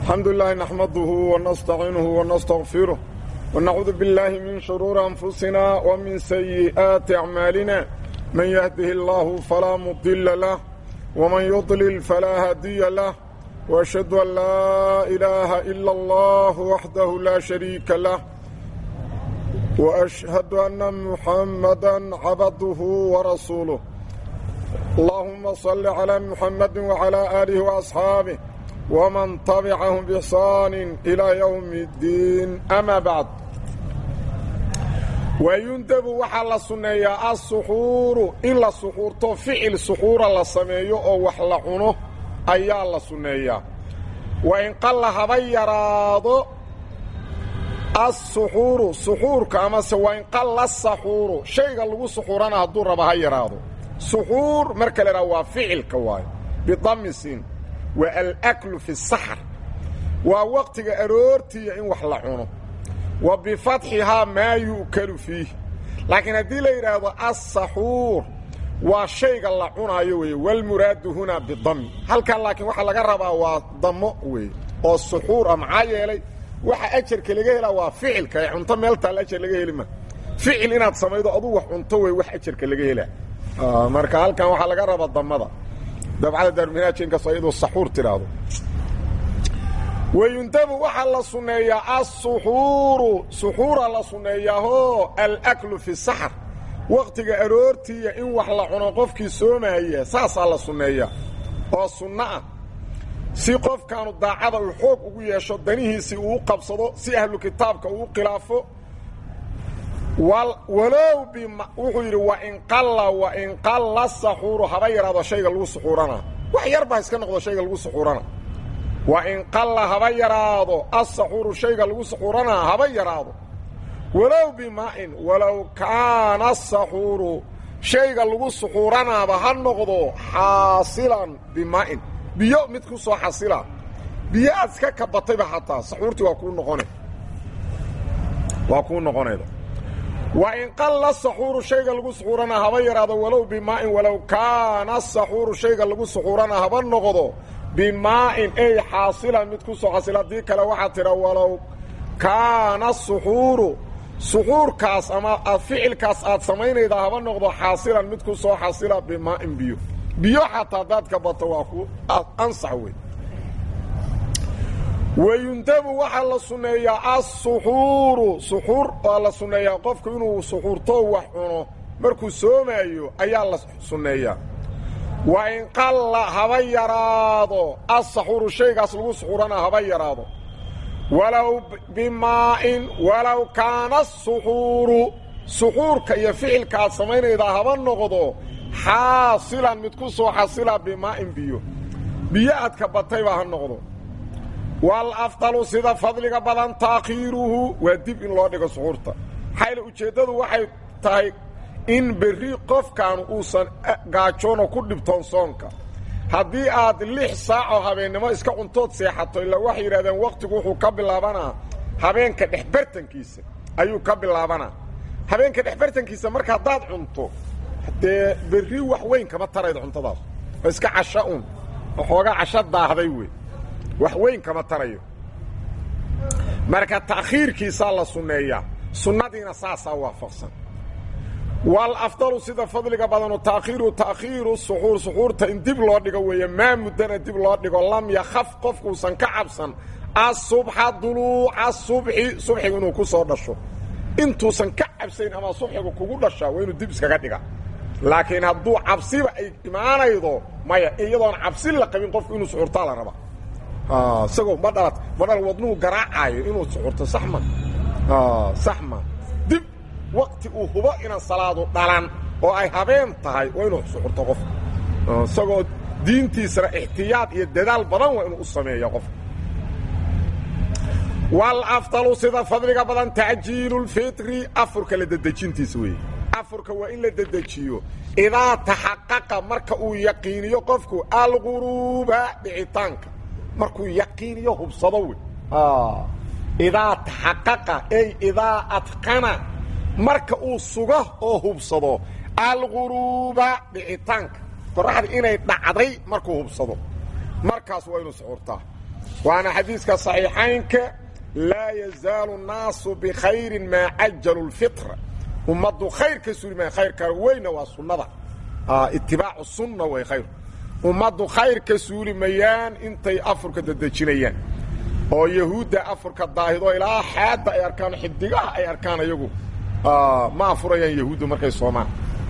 الحمد لله نحمده ونستعينه ونستغفره ونعوذ بالله من شرور أنفسنا ومن سيئات أعمالنا من يهده الله فلا مضل له ومن يضلل فلا هادي له وأشهد أن لا إله إلا الله وحده لا شريك له وأشهد أن محمدا عبده ورسوله اللهم صل على محمد وعلى آله وأصحابه ومن تبعهم بإحسان إلى يوم الدين أما بعد ويندب waxaa la sunneeyaa alsuxuuru in la suxuurto ficil suxuura la sameeyo oo wax la cuno ayaa la sunneeyaa wa in qalla haba yaraado alsuxuuru suxuurka amase waa in qalla saxuuru shayga lagu suxuurana hadduu raba ha yaraado suxuur marka la idhaha waa ficilka waayo bidamisin waa alaklu fi saxar waa waqtiga aroortiiya in wax la cuno wa bifatxihaa maa yu'kalu fiih laakiin haddii la yidhaahdo alsaxuur waa shayga la cunaayo weeye walmuraadu hunaa bidami halkan laakiin waxaa laga rabaa waa damo weeye oo suxuur ah maxaa yeelay waxa ajarka laga helaa waa ficilka ee cunto meel taal ajar laga heli ma ficil inaad samaydo aduu wax cunto wey wax ajarka laga helaa marka halkan waxaa laga rabaa damada dabcada daaruminaaji inkastoo iyadoo saxuur tidhaahdo wayundabu waxaa la sunneeyaa alsuxuuru suxuura la sunneeyaahoo alaklu fi saxar wakhtiga aroortiiya in wax la cuno qofkii soomaaya saasaa la sunneeyaa oo sunno ah si qofkaanu daacada uu xoog ugu yeesho danihiisii uu qabsado si ahlu kitaabka uu khilaafo walow wuxuu yidhi wain qalla wain qalla saxuuru haba yaraado shayga lagu suxuuranaa wax yarba iska noqdo shayga lagu suxuurana wain qalla haba yaraado asaxuuru shayga lagu suxuuranaa haba yaraado walow bimaa'in walow kaana asaxuuru shayga lagu suxuuranaaba ha noqdo xaasilan bimaa'in biyo mid ku soo xasila biyo aad iska kabatayba xataa saxuurtii waa kuu noqona waa kuu noqonayda wa in qalla saxuuru shayga lagu suxuuranaa haba yaraado walow bimaa'in walow kaana asaxuuru shayga lagu suxuuranaa haba noqdo bimaa'in ey xaasilan mid ku soo xasila haddii kale waxaa tidha walow kaana asuxuuru suxuurkaas ama ficilkaas aad samaynayda haba noqdo xaasilan mid ku soo xasila bimaa'in biyo biyo xataa haddaad ka bato waa ku ansax wey wayundabu waxaa la sunneeyaa alsuxuuru suxuur waa la sunneeyaa qofku inuu suxuurto wax cuno markuu soomaayo ayaa la sunneeyaa wa in qalla haba yaraado alsaxuuru shaygaas lagu suxuurana haba yaraado walow bimaa'in walow kaana asuxuuru suxuurka iyo ficilka aad samaynaydaa haba noqdo xaasilan mid ku soo xasila bimaa'in biyo biyo aad ka batayba ha noqdo walafdalu sida fadliga badan taakhiiruhu waa dib in loo dhigo suxuurta xayla ujeeddadu waxay tahay in berri qofkaanu uusan gaajoono ku dhibtoon soonka haddii aad lix saacoo habeennimo iska cuntood seexato ilaa waxay yidhahdeen wakhtigu wuxuu ka bilaabanaa habeenka dhexbartankiisa ayuu ka bilaabanaa habeenka dhexbartankiisa marka haddaad cunto dee berri wax weyn kama taraydo cuntadaas oo iska casha un waxoogaa casho daahday wey wax weyn kama tarayo marka ta'khiirkiisaa la sunneeyaa sunnadiina saasaa waafaqsan wal afdalu sida fadliga badanu taakhiiru ta'khiiru suxuur suxuurta in dib loo dhigo weeye maa muddana dib loo dhigo lam yakhaf qofkuusan ka cabsan asubxa duluuca subxi subxigu inuu ku soo dhasho intuusan ka cabsayn ama subxigu kugu dhashaa waa inuu dib iskaga dhiga laakiin hadduu cabsiba ay imaanaydo maya iyadoon cabsi la qabin qofku inuu suxuurtaa la raba isagoo ma dhalat ma dhal wadnuhu garaacaayo inuu suxurto saxma saxma dib wakti uu hubo inaan salaadu dhalan oo ay habeen tahay waa inuu suxurto qofka isagoo diintiisana ixtiyaad iyo dadaal badan waa inuu u sameeya qofka walafdalu sida fadliga badan tacjiilu lfitri afurka la dedejintiisa weeye afurka waa in la dedejiyo idaa taxaqaqa marka uu yaqiiniyo qofku alguruuba dhicitaanka markuu yaqiiniyo hubsado wey idaa taxaqaqa ey idaa adqana marka uu sugo oo hubsado alguruuba dhicitaanka qoraxda inay dhacday markuu hubsado markaas waa inuu suxurtaa waana xadiiska صaxiixaynka laa yazaalu الnaasu bkhayri maa cajalu الfitra ummaddu khayr ka suri maya khayrka weyna waa sunnada itibaacu sunna way khayr ummaddu khayr ka suuli mayaan intay afurka dadejinayaan oo yahuudda afurka daahido ilaa xaadda ay arkaan xidigaha ay arkaan ayagu ma afurayaan yahuuddu markay soomaan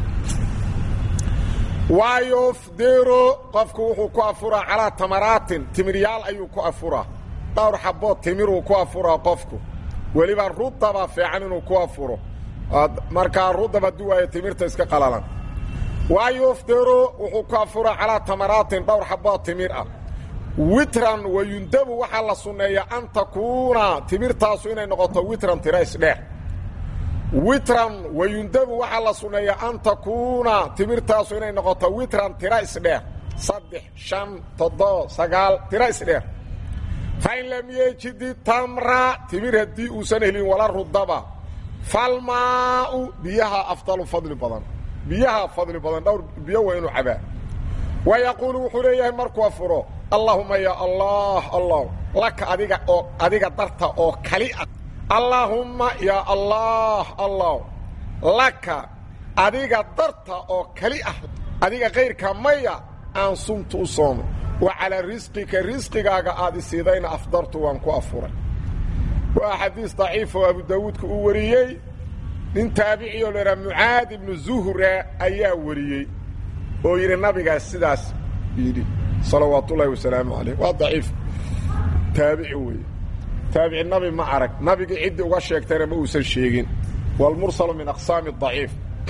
waayofdero qofku wuxuu ku afuraa calaa tamaraatin timiryaal ayuu ku afuraa dhowr xabood timiruu ku afuraa qofku weliba rudaba fiican inuu ku afuro markaa rudab hadduu waayo timirta iska qalalan waayofdero wuxuu ku afuraa calaa tamaraatin dhowr xabood timir ah witran wayundabu waxaa la sunneeyaa an takuuna timirtaasu inay noqoto witran tira isdheer witran wayundabu waxaa la sunneeyaa an takuuna timirtaasu inay noqoto witran tira isdheer saddex shan toddoba sagaal tira isdheer fain lam yejidi tamra timir haddii uusan helin wala rudaba falmaau biyaha afdalu fadli badan biyaha fadli badan dhowr biyo waa inuu cabaa wa yaquulu wuxuu leeyahay markuu afuro allaahuma ya allah allah laka adiga oo adiga darta oo kali ah allaahumma ya allah allah laka adiga darta oo kali ah adiga kayrka maya aan sumtu u soomo wa calaa risqika risqigaaga aad isiidayna afdartu waan ku afuray waa xadiis daciif oo abu daawuudka uu wariyey nin taabicioo lahaa mucaad ibnu zuhra ayaa wariyey oo yidhi nabigaas sidaas yidhi salawaatu ullaahi wasalaamu calayh waa daciif taabici weeye taabici nabi ma arag nabigii ciddii uga sheegtayna ma uusan sheegin waalmursalu min aqsaami daciif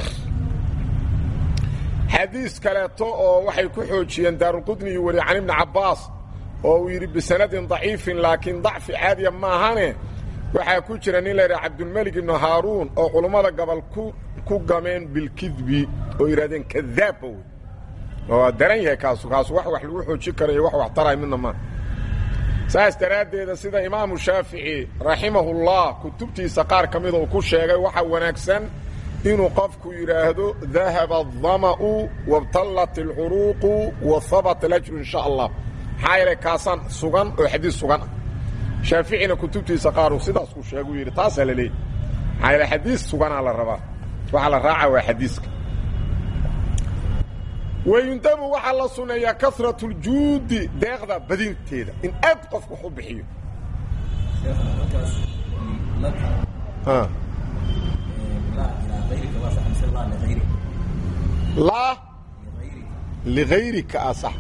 xadiis kaleeto oo waxay ku xoojiyeen daarulqudni iyo wariye can ibni cabbaas oo uu yidhi bisanadin daciifin laakiin dacfi caadiya maahane waxaa ku jira nin la yidhaha cabdulmelik ibnu haaruun oo culummada gobol ku ku gameen bilkidbi oo yidhahdeen kadaabba wey waa daran yahay kaasu kaasu wax wax lagu xoojin kara iyo wax wax taraay midna maa saas daraaddeeda sida imaamu shaafici raximahullah kutubtiisa qaar ka mida uu ku sheegay waxaa wanaagsan inuu qofku yidhaahdo dahaba adama'u wabtallat alcuruuqu wa habata alajru in sha allah maxaa yeelay kaasaan sugan oo xadiis sugan ah shaaficina kutubtiisa qaaruu sidaas ku sheeguu yidhi taasaa la leeyay maxaa yeele xadiis suganaa la rabaa waxaa la raaca waa xadiiska wayundabu waxaa la suneeyaa karatu ljuudi deeqda badinteeda in aad qofku wax u bixiyo laa ligayrika a sax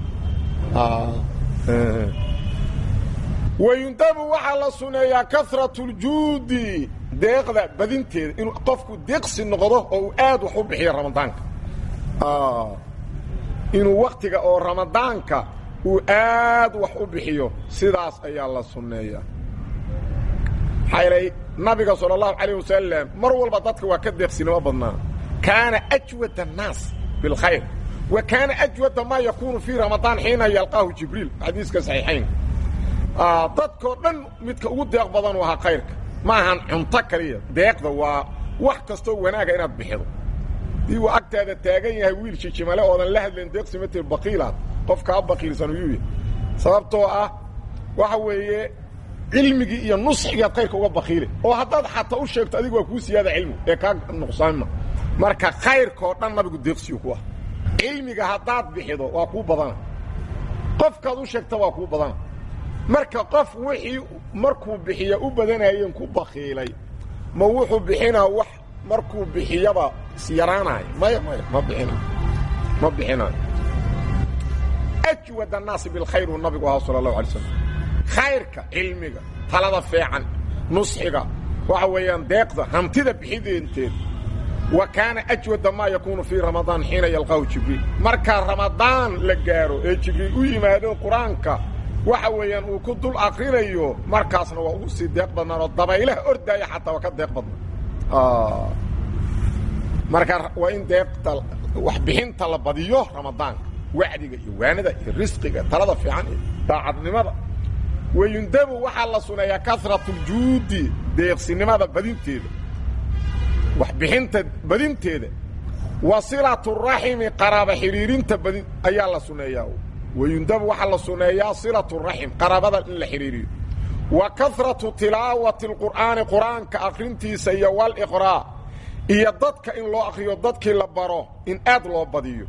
wayundabu waxaa la suneeyaa karatu ljuudi deeqda badinteeda inuu qofku deeqsi noqdo oo uu aad wax u bixiyo ramadaanka inuu waktiga oo ramadaanka uu aad wax u bixiyo sidaas ayaa la sunneeyaa maxaa yeelay nabiga sala allahu calayh wasalam mar walba dadka waa ka deeqsinimo badnaa kaana ajwad annaas bilkhayr wa kaana ajwada maa yakuunu fii ramadaan xiina yalqaahu jibriil xadiiska saxiixayn dadkoo dhan midka ugu deeq badan u ahaa khayrka ma ahan cunto kaliya deeqda waa wax kastoo wanaaga inaad bixido dii uu agtaada taagan yahay wiil jijimale oodan la hadlayn deeqsimatir baqiilaad qof kaa baqiilsan uyuu yahy sababtoo ah waxa weeye cilmigii iyo nusxigaad khayrka uga baqiile oo haddaad xataa u sheegto adigu waa kuu siyaada cilmi ee kaa nuqsaanma marka khayrkaoo dhan nabigu deeqsiyu ku ah cilmiga haddaad bixido waa kuu badana qofkaad u sheegta waa kuu badana marka qof wixii markuu bixiya u badanayeen ku bakiilay ma wuxuu bixinaa wax markuu bixiyaba isyaraanayo maya maya ma bixinayo ma bixinayo ajwad annaasi bilkhayr uu nabigu ahaa sala allahu alay slam khayrka cilmiga talada fiican nusxiga waxa weeyaan deeqda hantida bixideenteed wa kaana ajwada maa yakuunu fii ramadaan xiina yalqaahu jibriil marka ramadaan la gaaro ee jibriil u yimaado qur-aanka waxa weeyaan uu ku dul akrinayo markaasna waa ugu sii deeq badnaan oo dabaylaha ordaaya xataa waa ka deeq badnaan marka waa in deeqta waxbixinta la badiyo ramadaanka wacdiga iyo waanada iyo risqiga talada fiican iyo daacadnimada wayundabu waxaa la suneeyaa karatu ljuudi deeqsinimada badinteeda waxbixinta badinteeda wa silatu raximi qaraaba xidhiirinta badin ayaa la suneeyaa wayundabu waxaa la sunneeyaa silatu raxim qaraabada in la xidhiiriyo wa karatu tilaawati alqur'aani qur-aanka akhrintiisa iyo waliqraa iyo dadka in loo akhriyo dadkii la baro in aad loo badiyo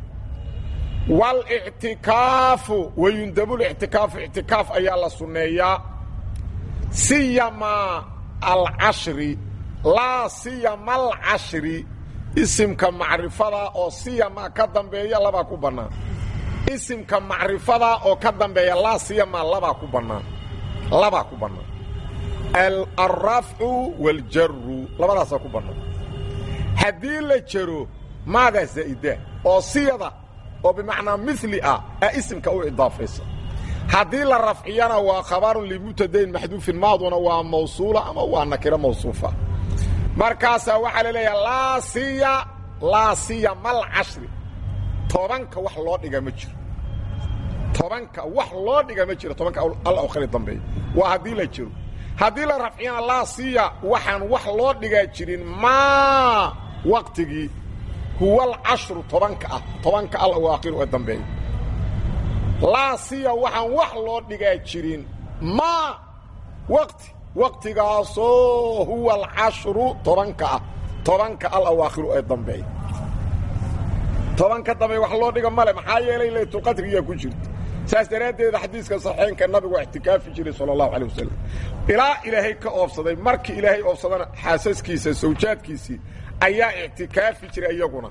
walictikaafu wayundablictikaafu ictikaaf ayaa la sunneeyaa siyamaa alcashri laa siyama alcashri isimka macrifada oo siyama ka dambeeya labaa ku bannaan isimka macrifada oo ka dambeeya laa siyama labaa ku bannaan labaa ku bannaan alrafcu waaljaru labadaasaa ku bannaan haddii la jaro maadaa zaa'ida oo siyada oo bimacnaa mili ah a isimka u idaafaysa haddii la rafciyana waa khabarun limubtadayn maxduufin maaduna waa mawsuula ama waa nakiro mawsuufa markaasaa waxaa la leeyaha laa siya laa siya mal cashri tobanka wax loo dhiga ma jiro tobanka wax loo dhiga ma jiro tobanka al akhri dambeeya waa haddii la jiro haddii la rafciyana laa siya waxaan wax loo dhigaa jirin maa waqtigii huwa alcashru tobanka ah tobanka al awaakhiru ee dambeeya laa siya waxaan wax loo dhigaa jirin maa waqti waqtigaasoo huwa alcashru tobanka ah tobanka al awaakhiru ee dambeeya tobanka dambe wax loo dhiga male maxaa yeelay laytulqadriyaa ku jirta saas daraaddeeda xadiiska saxeenka nabigu waa ictikaafi jiray sala allahu calay wasalam ilaa ilaahay ka oobsaday markii ilaahay oobsadana xaasaskiisa sawjaadkiisii ayaa ictikaafi jiray iyaguna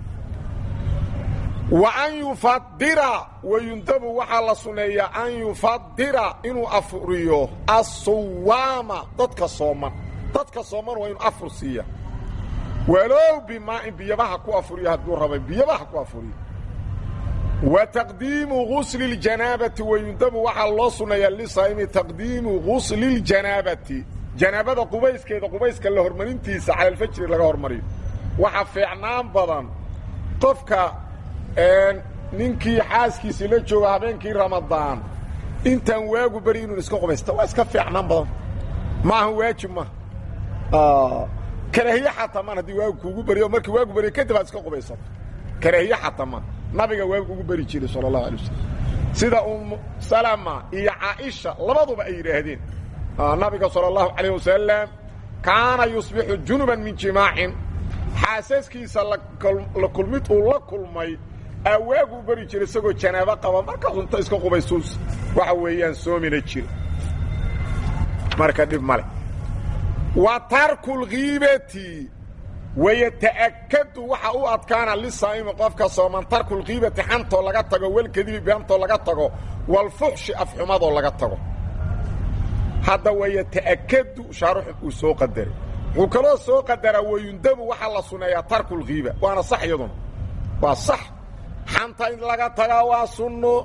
wa an yufadira wayundabu waxaa la sunneeyaa an yufadira inuu afuriyo assuwaama dadka sooman dadka sooman waa inuu afur siiya walow bimaa'in biyabaha ku afuriyo hadduu rabay biyabaha ku afuriyo wa taqdiimu gusli اljanaabati wayundabu waxaa loo sunneeyaa lisaa'imi taqdiimu gusli اljanaabati janaabada qubayskeeda qubayska la hormarintiisa cala alfajri laga hormariyo waxa fiicnaan badan qofka ninkii xaaskiisii la jooga habeenkii ramadaan intaan waagu beri inuu iska qubaysta waa iska fiicnaan badan maaha waajib ma karaahiye xataa maan haddii waagu kuugu beriyo markii waagu beriyo kadib aad iska qubaysato karaahiye xataa ma nabiga waagu ugu beri jiray sala allahu alay wasalam sida umu salama iyo caaisha labaduba ay yidhaahdeen nabiga sala allahu calayh wasalam kaana yusbixu junuban min jimaacin xaasaskiisa la kulmid uu la kulmay aa waagu u beri jira isagoo janaabo qaba markaas unta iska qubaysuus waxa weeyaan soomina jira marka dhib male wa tarku lkiibati wayata'akadu waxa u adkaana lisaa'imi qofka sooman tarku lkiibati xantoo laga tago walkadibi beantoo laga tago walfuxshi afxumadoo laga tago hadda wayata'akadu shaaruxu uu soo qadaray wuxuu kaloo soo qadaraa wayundabu waxaa la suneeyaa tarku lkiiba waana sax iyaduna waa sax xanta in laga tagaa waa sunno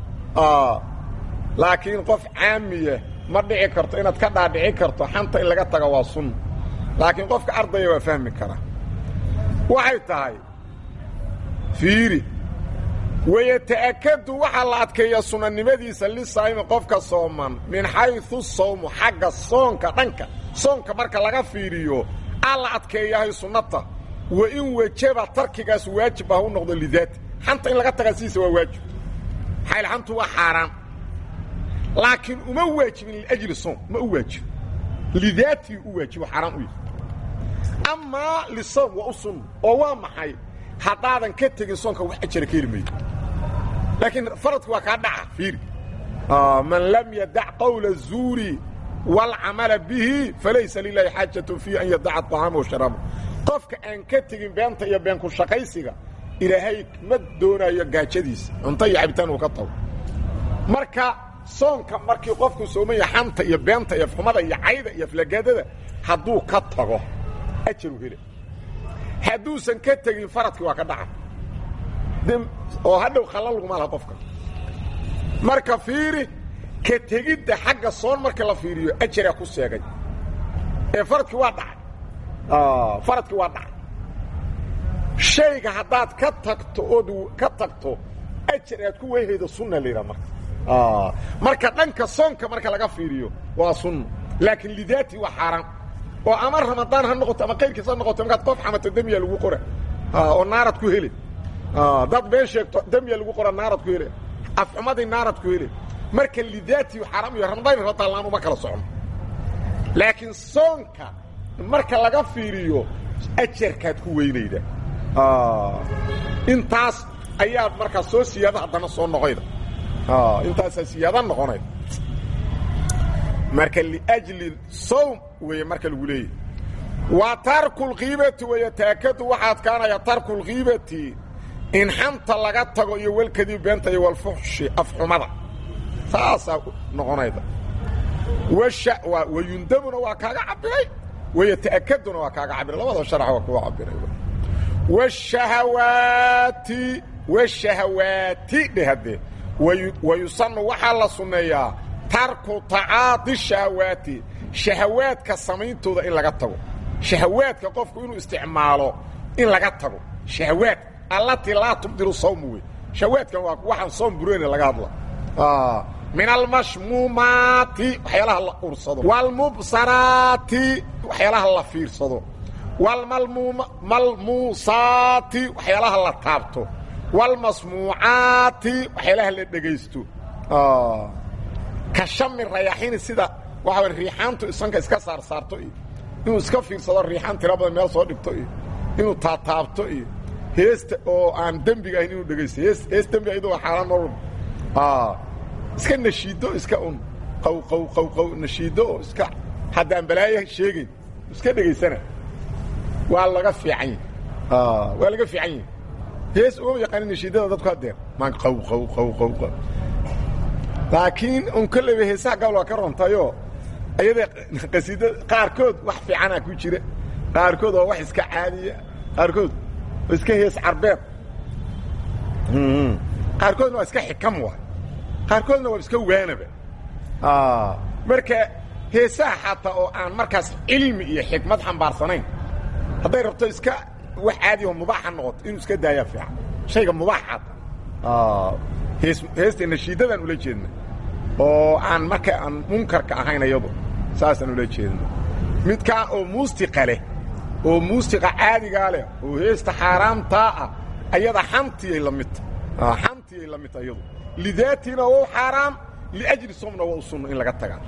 laakiin qof caamiya ma dhici karto inaad ka dhaadhici karto xanta in laga taga waa sunno laakiin qofka ardaya waa fahmi karaa waxay tahay fiiri wayata'akadu waxaa la adkeeyaa sunanimadiisa lisaa'imi qofka sooman min xayثu sawmu xagga soonka dhanka soonka marka laga fiiriyo aa la adkeeyahay sunnata wa in wejaba tarkigaas waajib ah u noqdo lidaati xanta in laga tagaa sidiisa waa waajib xayl xantu waa xaaraan laakiin uma waajibin liajli soom ma u waajibo lidaatii u waajibo xaaraan u yahay amaa lisoom waa u sunna oo waa maxay haddaadan ka tegin soonka wax ajara ka heli maydo laakiin faradku waa kaa dhaca fiiri man lam yadac qawla الzuuri wاlcamala bihi falaysa lilahi xaajatu fii an yadaca طacaama washaraaba qofka aan ka tegin beenta iyo beenku shaqaysiga ilaahay ma doonayo gaajadiisa cunto iyo cabitaan uu ka tago marka soonka markii qofku soomaya xanta iyo beenta iyo afxumada iyo cayda iyo aflagaadada hadduu ka tago ajaru hele hadduusan ka tegin faradkii waa ka dhaca oo hadhow khalla laguma laha qofka marka fiiri ka tegidda xagga soon marka la fiiriyo ajaraa ku seegay ee faradkii waa dhacay faradkii waa dhacay shayga haddaad ka tagto ood ka tagto ajar aad ku weyhaydo sunna la yidhaha marka marka dhanka soonka marka laga fiiriyo waa sunna laakiin lidaati waa xaaraan oo ama ramadaan ha noqoto ama qayrkiis ha noqoto markaad qof xamato demya lagu qora oo naarad ku heli dad been sheegto demya lagu qora naarad ku hele afxumadii naarad ku hele marka lidaatiyu xaaraam iyo ramadayn radaallaan uma kala socno laakiin soonka marka laga fiiriyo ajarkaad ku weynayda intaas ayaad markaa soo siyaada haddana soo noqoyda intaasaa siyaada noqonayda marka liajli sawm weeye marka lagu leeyahy wa tarku lkiibati weeye taakadu waxaad kaanaya tarku lkiibati in xanta laga tago iyo walkadiib beenta iyo walfuxshi afxumada saasaa noqonayda wayundabuna waa kaaga cabiray wayata'akaduna waa kaaga cabiray labada sharca waa kuga cabiray wshahawaati wshahawaati dheh haddee wayusanu waxaa la sunneeyaa tarku tacaadi shahawaati shahawaadka samayntooda in laga tago shahawaadka qofku inuu isticmaalo in laga tago shahawaad allatii laa tubdilu sawmu wey shahawaadkan waa waxaan soom bureyne laga hadla min almashmuumaati waxyaalaha la ursado waalmubsaraati waxyaalaha la fiirsado waalmalmuusaati waxyaalaha la taabto waalmasmuucaati waxyaalaha la dhegaysto ka shami rayaxini sida waxa riixaantu isanka iska saarsaarto iyo inuu iska fiirsado riixaan tira badan meel soo dhigto iyo inuu taataabto iyo heesta oo aan dembiga ahayn inuu dhegaysto hees hees dembi ayadoo xaaraan nolol iska nashiido iska un qaw qaw qaw qaw nashiido oo iska haddaan balaayo sheegayn iska dhegaysana waa laga fiican yahi waa laga fiican yahi hees uma yaqaanin nashiidada dadku hadeer maan qaw qaw qaw qaw qaw laakiin un kolleyba heesaha gabal waa ka rontayoo ayada qasiida qaarkood wax fiicanaa ku jira qaarkood waa wax iska caadiya qaarkood waa iska hees carbeed qaarkoodna waa iska xikam waay qaarkoodna waa iska waanaba marka heesaha xataa oo aan markaas cilmi iyo xikmad xambaarsanayn hadday rabto iska wax caadiyaho mubaaxa noqoto inuu iska daayaa fiican shayga mubaaxaata hees heesta nashiidadan ula jeedna oo aan marka aan munkarka ahayn ayadu saasaan ula jeedna midkaa oo muustiqa leh oo muustiqa caadigaa leh oo heesta xaaraamtaa ah ayada xantiyay la midta xantiyay la midta ayadu lidaatina waa u xaaraam liajli somna waa u sunno in laga tagaa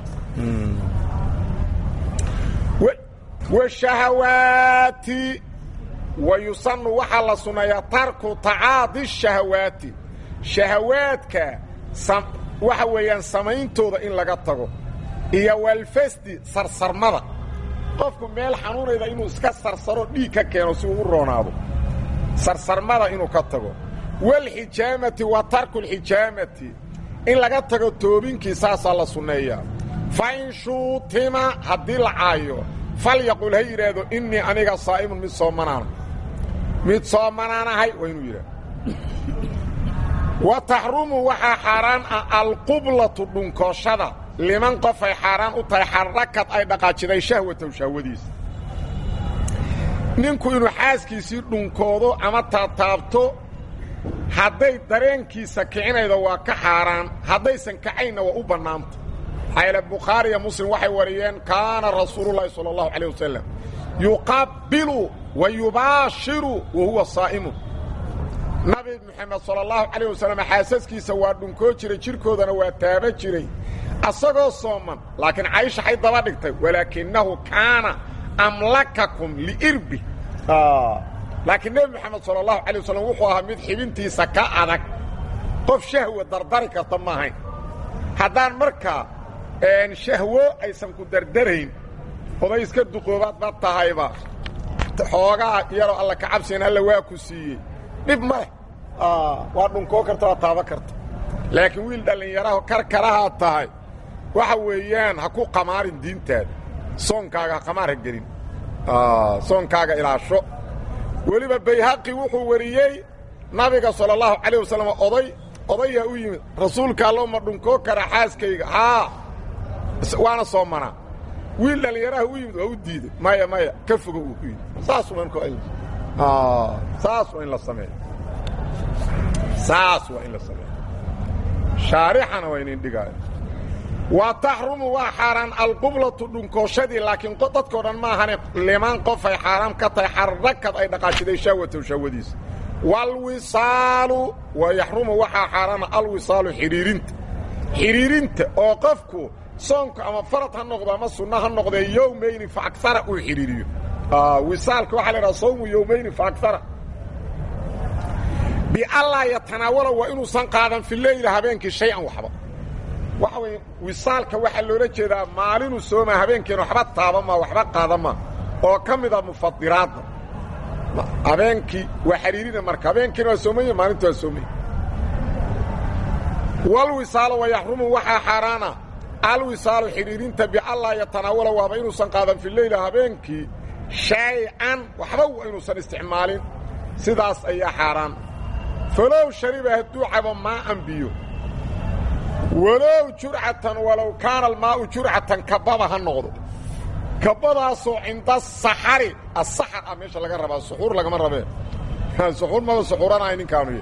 washahawaati wa yusanu waxaa la sunneeyaa tarku tacaadi shahawaati shahawaadka waxa weeyaan samayntooda in laga tago iyo walfasdi sarsarmada qofku meel xanuunayda inuu iska sarsaro dhiig ka keeno si uu u roonaado sarsarmada inuu ka tago walxijaamati wa tarku lxijaamati in laga tago toobinkii saasaa la sunneeyaa fa in shuutima haddii la caayo falyaqul ha yidhaahdo innii aniga saa'imun mid soomanaana mid soomanaanahay waa inuu yidhahdo wa taxrumu waxaa xaaraan ah alqublatu dhunkooshada liman qofay xaaraan u tahay xarrakad ay dhaqaajiday shahwatow shahwadiisa ninku inuu xaaskiisii dhunkoodo ama taataabto hadday dareenkiisa kicinaydo waa ka xaaraan haddaysan kacaynna waa u bannaanta xayla bukhaariya muslim waxay wariyeen kaana rasuululahi sala allahu calayh wasalam yuqabbilu wa yubaashiru wa huwa saa'imun nabi moxamed sala allahu calayh wasalam xaasaskiisa waa dhunkoo jiray jidhkoodana waa taaba jiray asagoo sooman laakiin caysha xay daba dhigtay walaakinahu kaana amlakakum liirbi laakiin nebi moxamed sala allahu calay wasalam wuxuu ahaa mid xibintiisa ka adag qof shahwa dardari karta ma ahayn haddaan markaa shahwo aysan ku dardarayn oday iska duqoobaad ba tahayba xoogaa yaroo alla ka cabsigan alla waa ku siiyey dhib ma leh waa dhunkoo karta waa taaba karta laakiin wiil dhallinyaraho karkarahaad tahay waxa weeyaan ha ku qamaarin diintaada soonkaaga ha qamaar ha gelin soonkaaga ilaasho weliba bayhaqi wuxuu wariyey nabiga sala allahu calayh wasalam oday odayaa u yimid rasuulka allo ma dhunkoo kara xaaskayga haa waana soomanaa wiil dhallinyaraha u yimid waa u diiday maya maya ka fogo uu ku yidhi saas saas waa in la sameeyo saas waa in la sameeyo shaarixana waa inin dhigaayo wa taxrumu waa xaaraan alqublatu dhunkooshadii laakiin dadkao dhan maahane liman qofay xaaraam ka tahay xarrakad ay dhaqaashiday shahwatow shahwadiisa walwisaalu wa yaxrumu waxaa xaaraana alwisaalu xidhiirinta xidhiirinta oo qofku soonku ama farad ha noqdo ama sunno ha noqdee yowmayni fa agara uu xidhiiriyo wisaalka waxaa la idhaha sawmu yowmayni fa agara biallaa yatanaawala waa inuusan qaadan fi leyla habeenkii shay-an waxba waxa weye wisaalka waxaa loola jeedaa maalinuu sooma habeenkiina waxba taabama waxba qaadama oo ka mida mufadiraadda habeenkii waa xidhiirina marka habeenkiina waa soomaya maalinta waa soomaya walwisaalo wa yaxrumu waxaa xaaraana alwisaalu xidhiirinta biallaa yatanaawala waaba inuusan qaadan fi leyla habeenkii shay-an waxba waa inuusan isticmaalin sidaas ayaa xaaraan falow shariba hadduu cabo maa'an biyo walow jurcatan walow kaana almaa'u jurcatan kababa ha noqdo kabadaasoo cinda saxari asaxar ah meesha laga rabaa suxuur lagama rabee suxuur maba suxuuranahay ninkaanu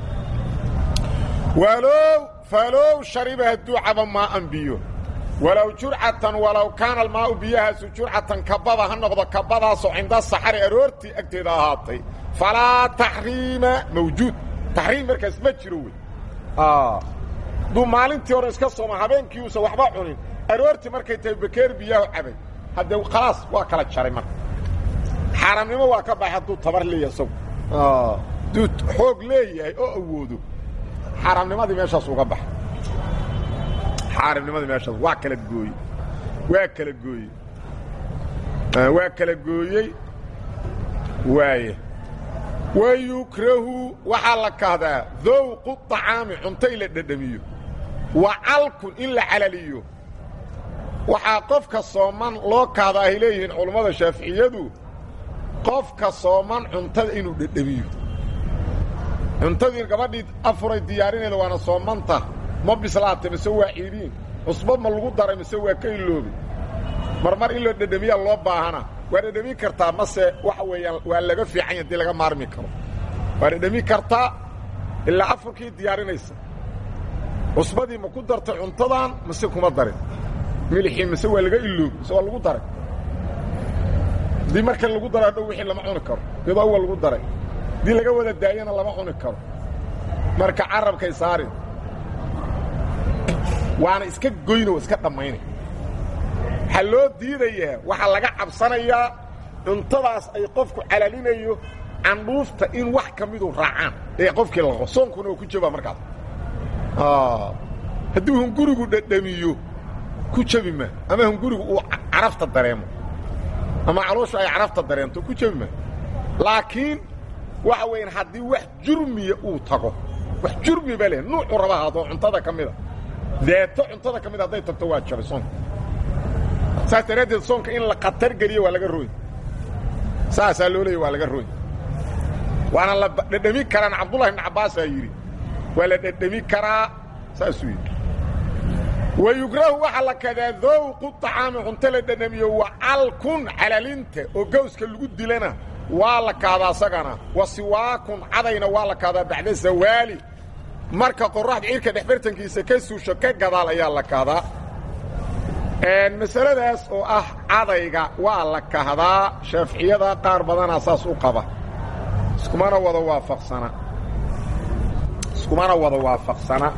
walow falow shariba hadduu cabo maa'an biyo walow jurcatan walow kaana almaa'u biyahaasu jurcatan kababa ha noqdo kabadaasoo cinda saxari aroortii agteeda ahaatay falaa taxriima mawjuud taxriim markaas ma jiro wey hadduu maalintii hore iska sooma habeenkii uusan waxba cunin aroortii markay tahay bakeer biyaahu cabay haddee khalaas waa kala jaray marka xaaraamnimo waa ka baxay hadduu tabar leeyahay isagu hadduu xoog leeyahay oo awoodo xaaraamnimadii meeshaas uga baxay xaaraamnimadii meeshaas waa kala gooyey waa kala gooyey waa kala gooyey waaya wayukrahu waxaa la kahdaa dowqu طacaami cunto in la dhedhamiyo wa calkun in la calaliyo waxaa qofka sooman loo kahda ay leeyihiin culammada shaaficiyadu qofka sooman cuntada inuu dhedhamiyo cuntadii gabadhii afuray diyaarineeda waana soomanta ma bislaatay mise waa ciidiin cusbo ma lagu daray mise waa ka iloobay marmar in loo dhedhamiyaa loo baahana waa dhedhami kartaa mase waxa weeyaan waa laga fiican ya hadii laga maarmi karo waa dhedhami kartaa ilaa afurkii diyaarinaysa cusbadii ma ku dartay cuntadan mase kuma darin milixii mise waa laga iloobi mise waa lagu daray haddii marka lagu daro hadhow wixii lama cuni karo iyadoo awal lagu daray haddii laga wada daayana lama cuni karo marka carabkay saarin waana iska goyno iska dhammaynay waxaa loo diidayaa waxaa laga cabsanayaa cuntadaas ay qofku calalinayo candhuufta in wax ka midu raacaan ee qofkii laqo soonkuna oo ku jabaa markaas haddii hungurigu dhedhamiyo ku jabi maa ama hungurigu uu carafta dareemo ama calooshu ay carafta dareento ku jabi maa laakiin waxa weeyaan haddii wax jurmiya uu tago wax jurmi ba leh nuucu raba haadoo cuntada ka mida deeto cuntada ka mida hadday tagto waa jabay soonka saas daraaddeed soonka in la khatar geliyo waa laga rooy saasaa loo leeyay waa laga rooy waana la dhedhami karaan cabdullahi ibn cabbaasaa yidhi waa la dhedhami karaa saasuu yidhi wayugrahu waxaa la kadaa dowqu طacaami cunto la dhedhamiyo wa calkun calalinta oo gawska lagu dilana waa la kaadaa asagana wa siwaakun cadayna waa la kaadaa bacda zawaali marka qoraxda cirka dhexbartankiisa ka suusho ka gadaal ayaa la kaadaa masaladaas oo ah cadayga waa la kahdaa shaaficiyada qaar badanaa saas u qaba iskumana wada waafaqsana iskumana wada waafaqsana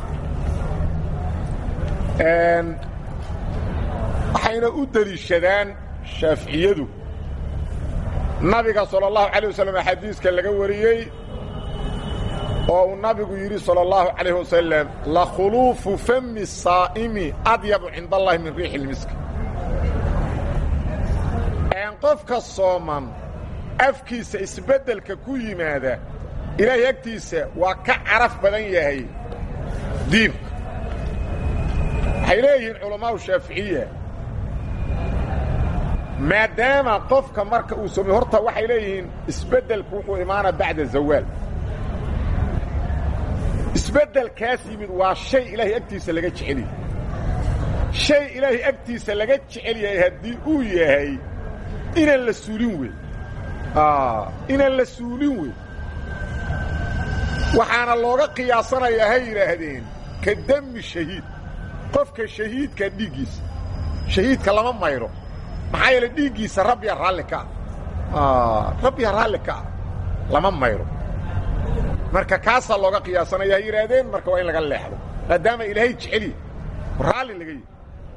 waxayna u deliishadaan shaaficiyadu nabiga salى الlahu عalيه waslm xadiiska laga wariyey oo uu nabigu yidhi salى الlahu عalيه wasalam lakhuluufu fami الsaa'imi adyabu cinda اllahi min riixi اlmiski qofka sooman afkiisa isbeddelka ku yimaada ilaahay agtiisa waa ka caraf badan yahay diibka waxay leeyihiin culamaau shaaficiya maadaama qofka marka uu soomay horta waxay leeyihiin isbeddelku wuxuu imaana bacda zawaal isbeddelkaas yimid waa shay ilaahay agtiisa laga jecel yahay shay ilaahay agtiisa laga jecel yahay haddii uu yahay inaan la suulin wey inaan la suulin wey waxaana looga qiyaasanayaa hay yidhaahdeen ka dami shahiid qofka shahiidka dhiiggiisa shahiidka lama mayro maxaa yeele dhiiggiisa rabbiya raalli ka ah rabbiya raalli ka ah lama mayro marka kaasaa looga qiyaasanaya hay yidhaahdeen marka waa in laga leexdo maadaama ilaahay jeceliya raalli laga yihi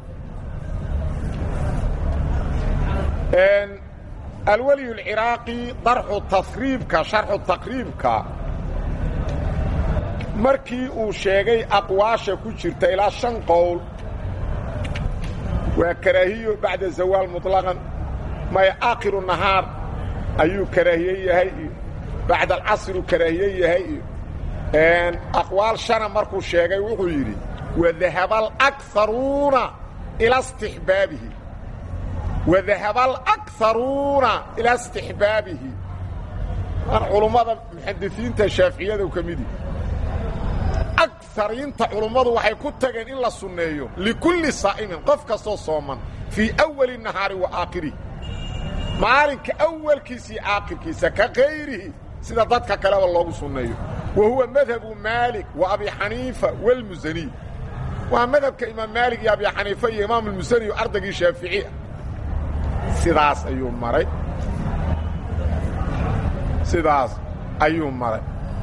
alweliy اlciraaqi darxu tasriibka sharxu taqriibka markii uu sheegay aqwaasha ku jirta ilaa shan qowl waa karaahiyo bacda zawaal muطlaqan maya aakhiru nahaar ayuu karaahiye yahay iyo bacda alcasru karaahiye yahay iyo aqwaal shana markuu sheegay wuxuu yidhi wadahaba alakaruuna ila istixbaabihi wadahaba alakaruuna ilaa istixbaabihi culummada muxadisiinta shaaficiyadu ka midi akariinta culummadu waxay ku tageen in la sunneeyo likulli saa'imin qof kastoo sooman fii awali nahaari wa aakhirihi maalinka awalkiisa iyo aakhirkiisa ka kayrihi sida dadka kaleba loogu sunneeyo wa huwa madhabu maalik wa abi xaniifa walmusaniy waa madhabka imaam maalik iyo abi xaniifa iyo imaam almusani o ardaygii shaafici ah sidaas ayuu maray sidaas ayuu maray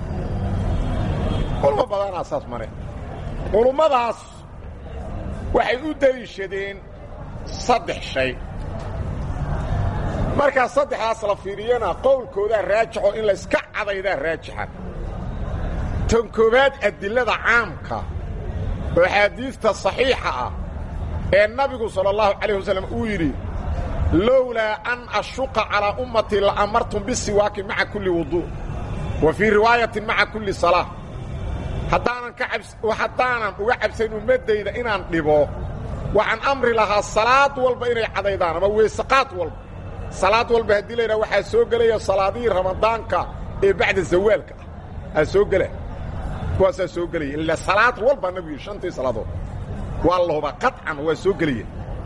culmo badanaa saas mare culummadaas waxay u deliishadeen saddex shay markaa saddexdaas la fiiriyana qowlkoodaa raajixo in layska cadaydaa raajixa tan koowaad adilada caamka oo axaadiista saxiixa ah ee nabigu sala allahu calayh wasallam uu yidhi lowlaa an ashuqa calaa ummatii la amartum bisiwaaki maca kulli wudu' wa fii riwaayatin maca kulli salaa haddaanan ka haddaanan uga cabsayn ummaddayda inaan dhibo waxaan amri lahaa salaad walba inay cadaydaan ama weysaqaad walba salaad walba haddii laydhaha waxaa soo gelaya salaadihii ramadaanka ee bacda zawaalka ah aa soo gela kuwaasaa soo gelaya ila salaad walba nabigu yidhi shantii salaadood waa la hubaa qaطcan waa soo gelaya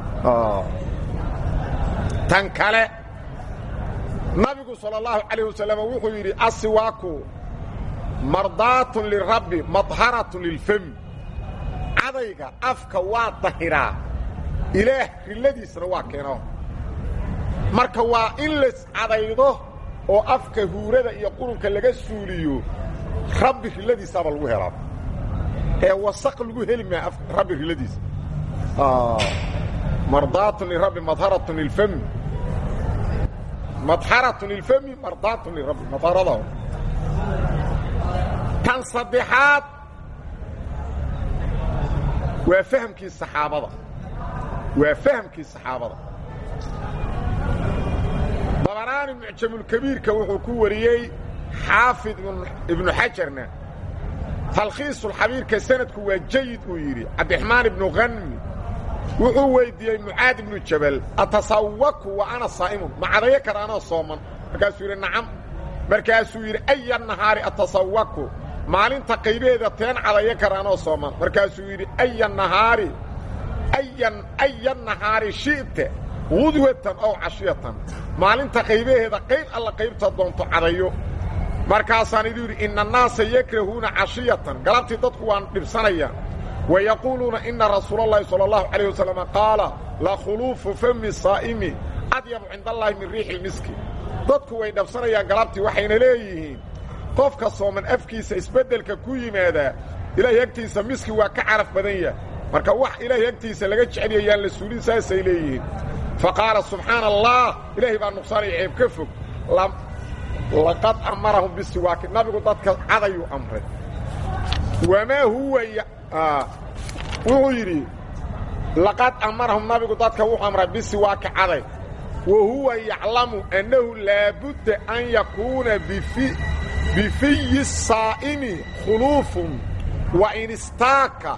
tan kale nabigu salى الlahu عalيه wasalam wuxuu yidhi asiwaaku mardaatun lirabbi madharatun lilfami cadayga afka waa dahiraa ilaah rilladiisna waa keeno marka waa in las cadaydo oo afka huurada iyo qurunka laga suuliyo rabbi rilladiisaaba lagu helaa ee wasaq lagu heli maa rabbi rilladiisa mardaatun lirabbi madharatun lilfami madharatun lilfami mardaatun lirabbi madharada tan saddexaad waa fahamkii saxaabada waa fahamkii saxaabada dabaraani mucjamulkabiirka wuxuu ku wariyey xaafid ibnu xajarna talkhiisulxabiirka sanadku waa jayid uu yidhi cabdiraxmaan ibnu hanmi wuxuu weyddiiyey mucaad ibnu jabal atasawaku wa ana saa'imun ma cadayo kara anoo sooman markaasuu yidhi nacam markaasuu yidhi aya nahaari atasawaku maalinta qaybaheeda teen cadayo kara anoo sooman markaasuu yidhi aya nahaari ayan aya nahaari shi'ta gudwatan ow cashiyatan maalinta qaybaheeda qayb alla qaybta doonto cadayo markaasaan iduu yidhi ina annaasa yakrahuuna cashiyatan galabtii dadku waan dhibsanayaan wa yaquuluuna ina rasuula اllahi salى اllahu calayh wasalama qaala la khuluufu fami saa'imi adyabu cinda allaahi min riixi ilmiski dadku way dhabsanayaan galabtii waxayna leeyihiin qofka sooman afkiisa isbeddelka ku yimaadaa ilaahay agtiisa miski waa ka caraf badan yahay marka wax ilaahay agtiisa laga jeceliyayaan la suulin saasay leeyihiin fa qaala subxaana allah ilaahay baa nuqsaanaya ceeb ka fog laqad amarahum bisiwaaki nabigu dadka cadayuu amray wamaa huwa wuxuu yidhi laqad amarahum nabigu dadka wuxuu amray bisiwaaki caday wa huwa yaclamu annahu laabudda an yakuuna bifiyi saa'imi khuluufun wa in istaaka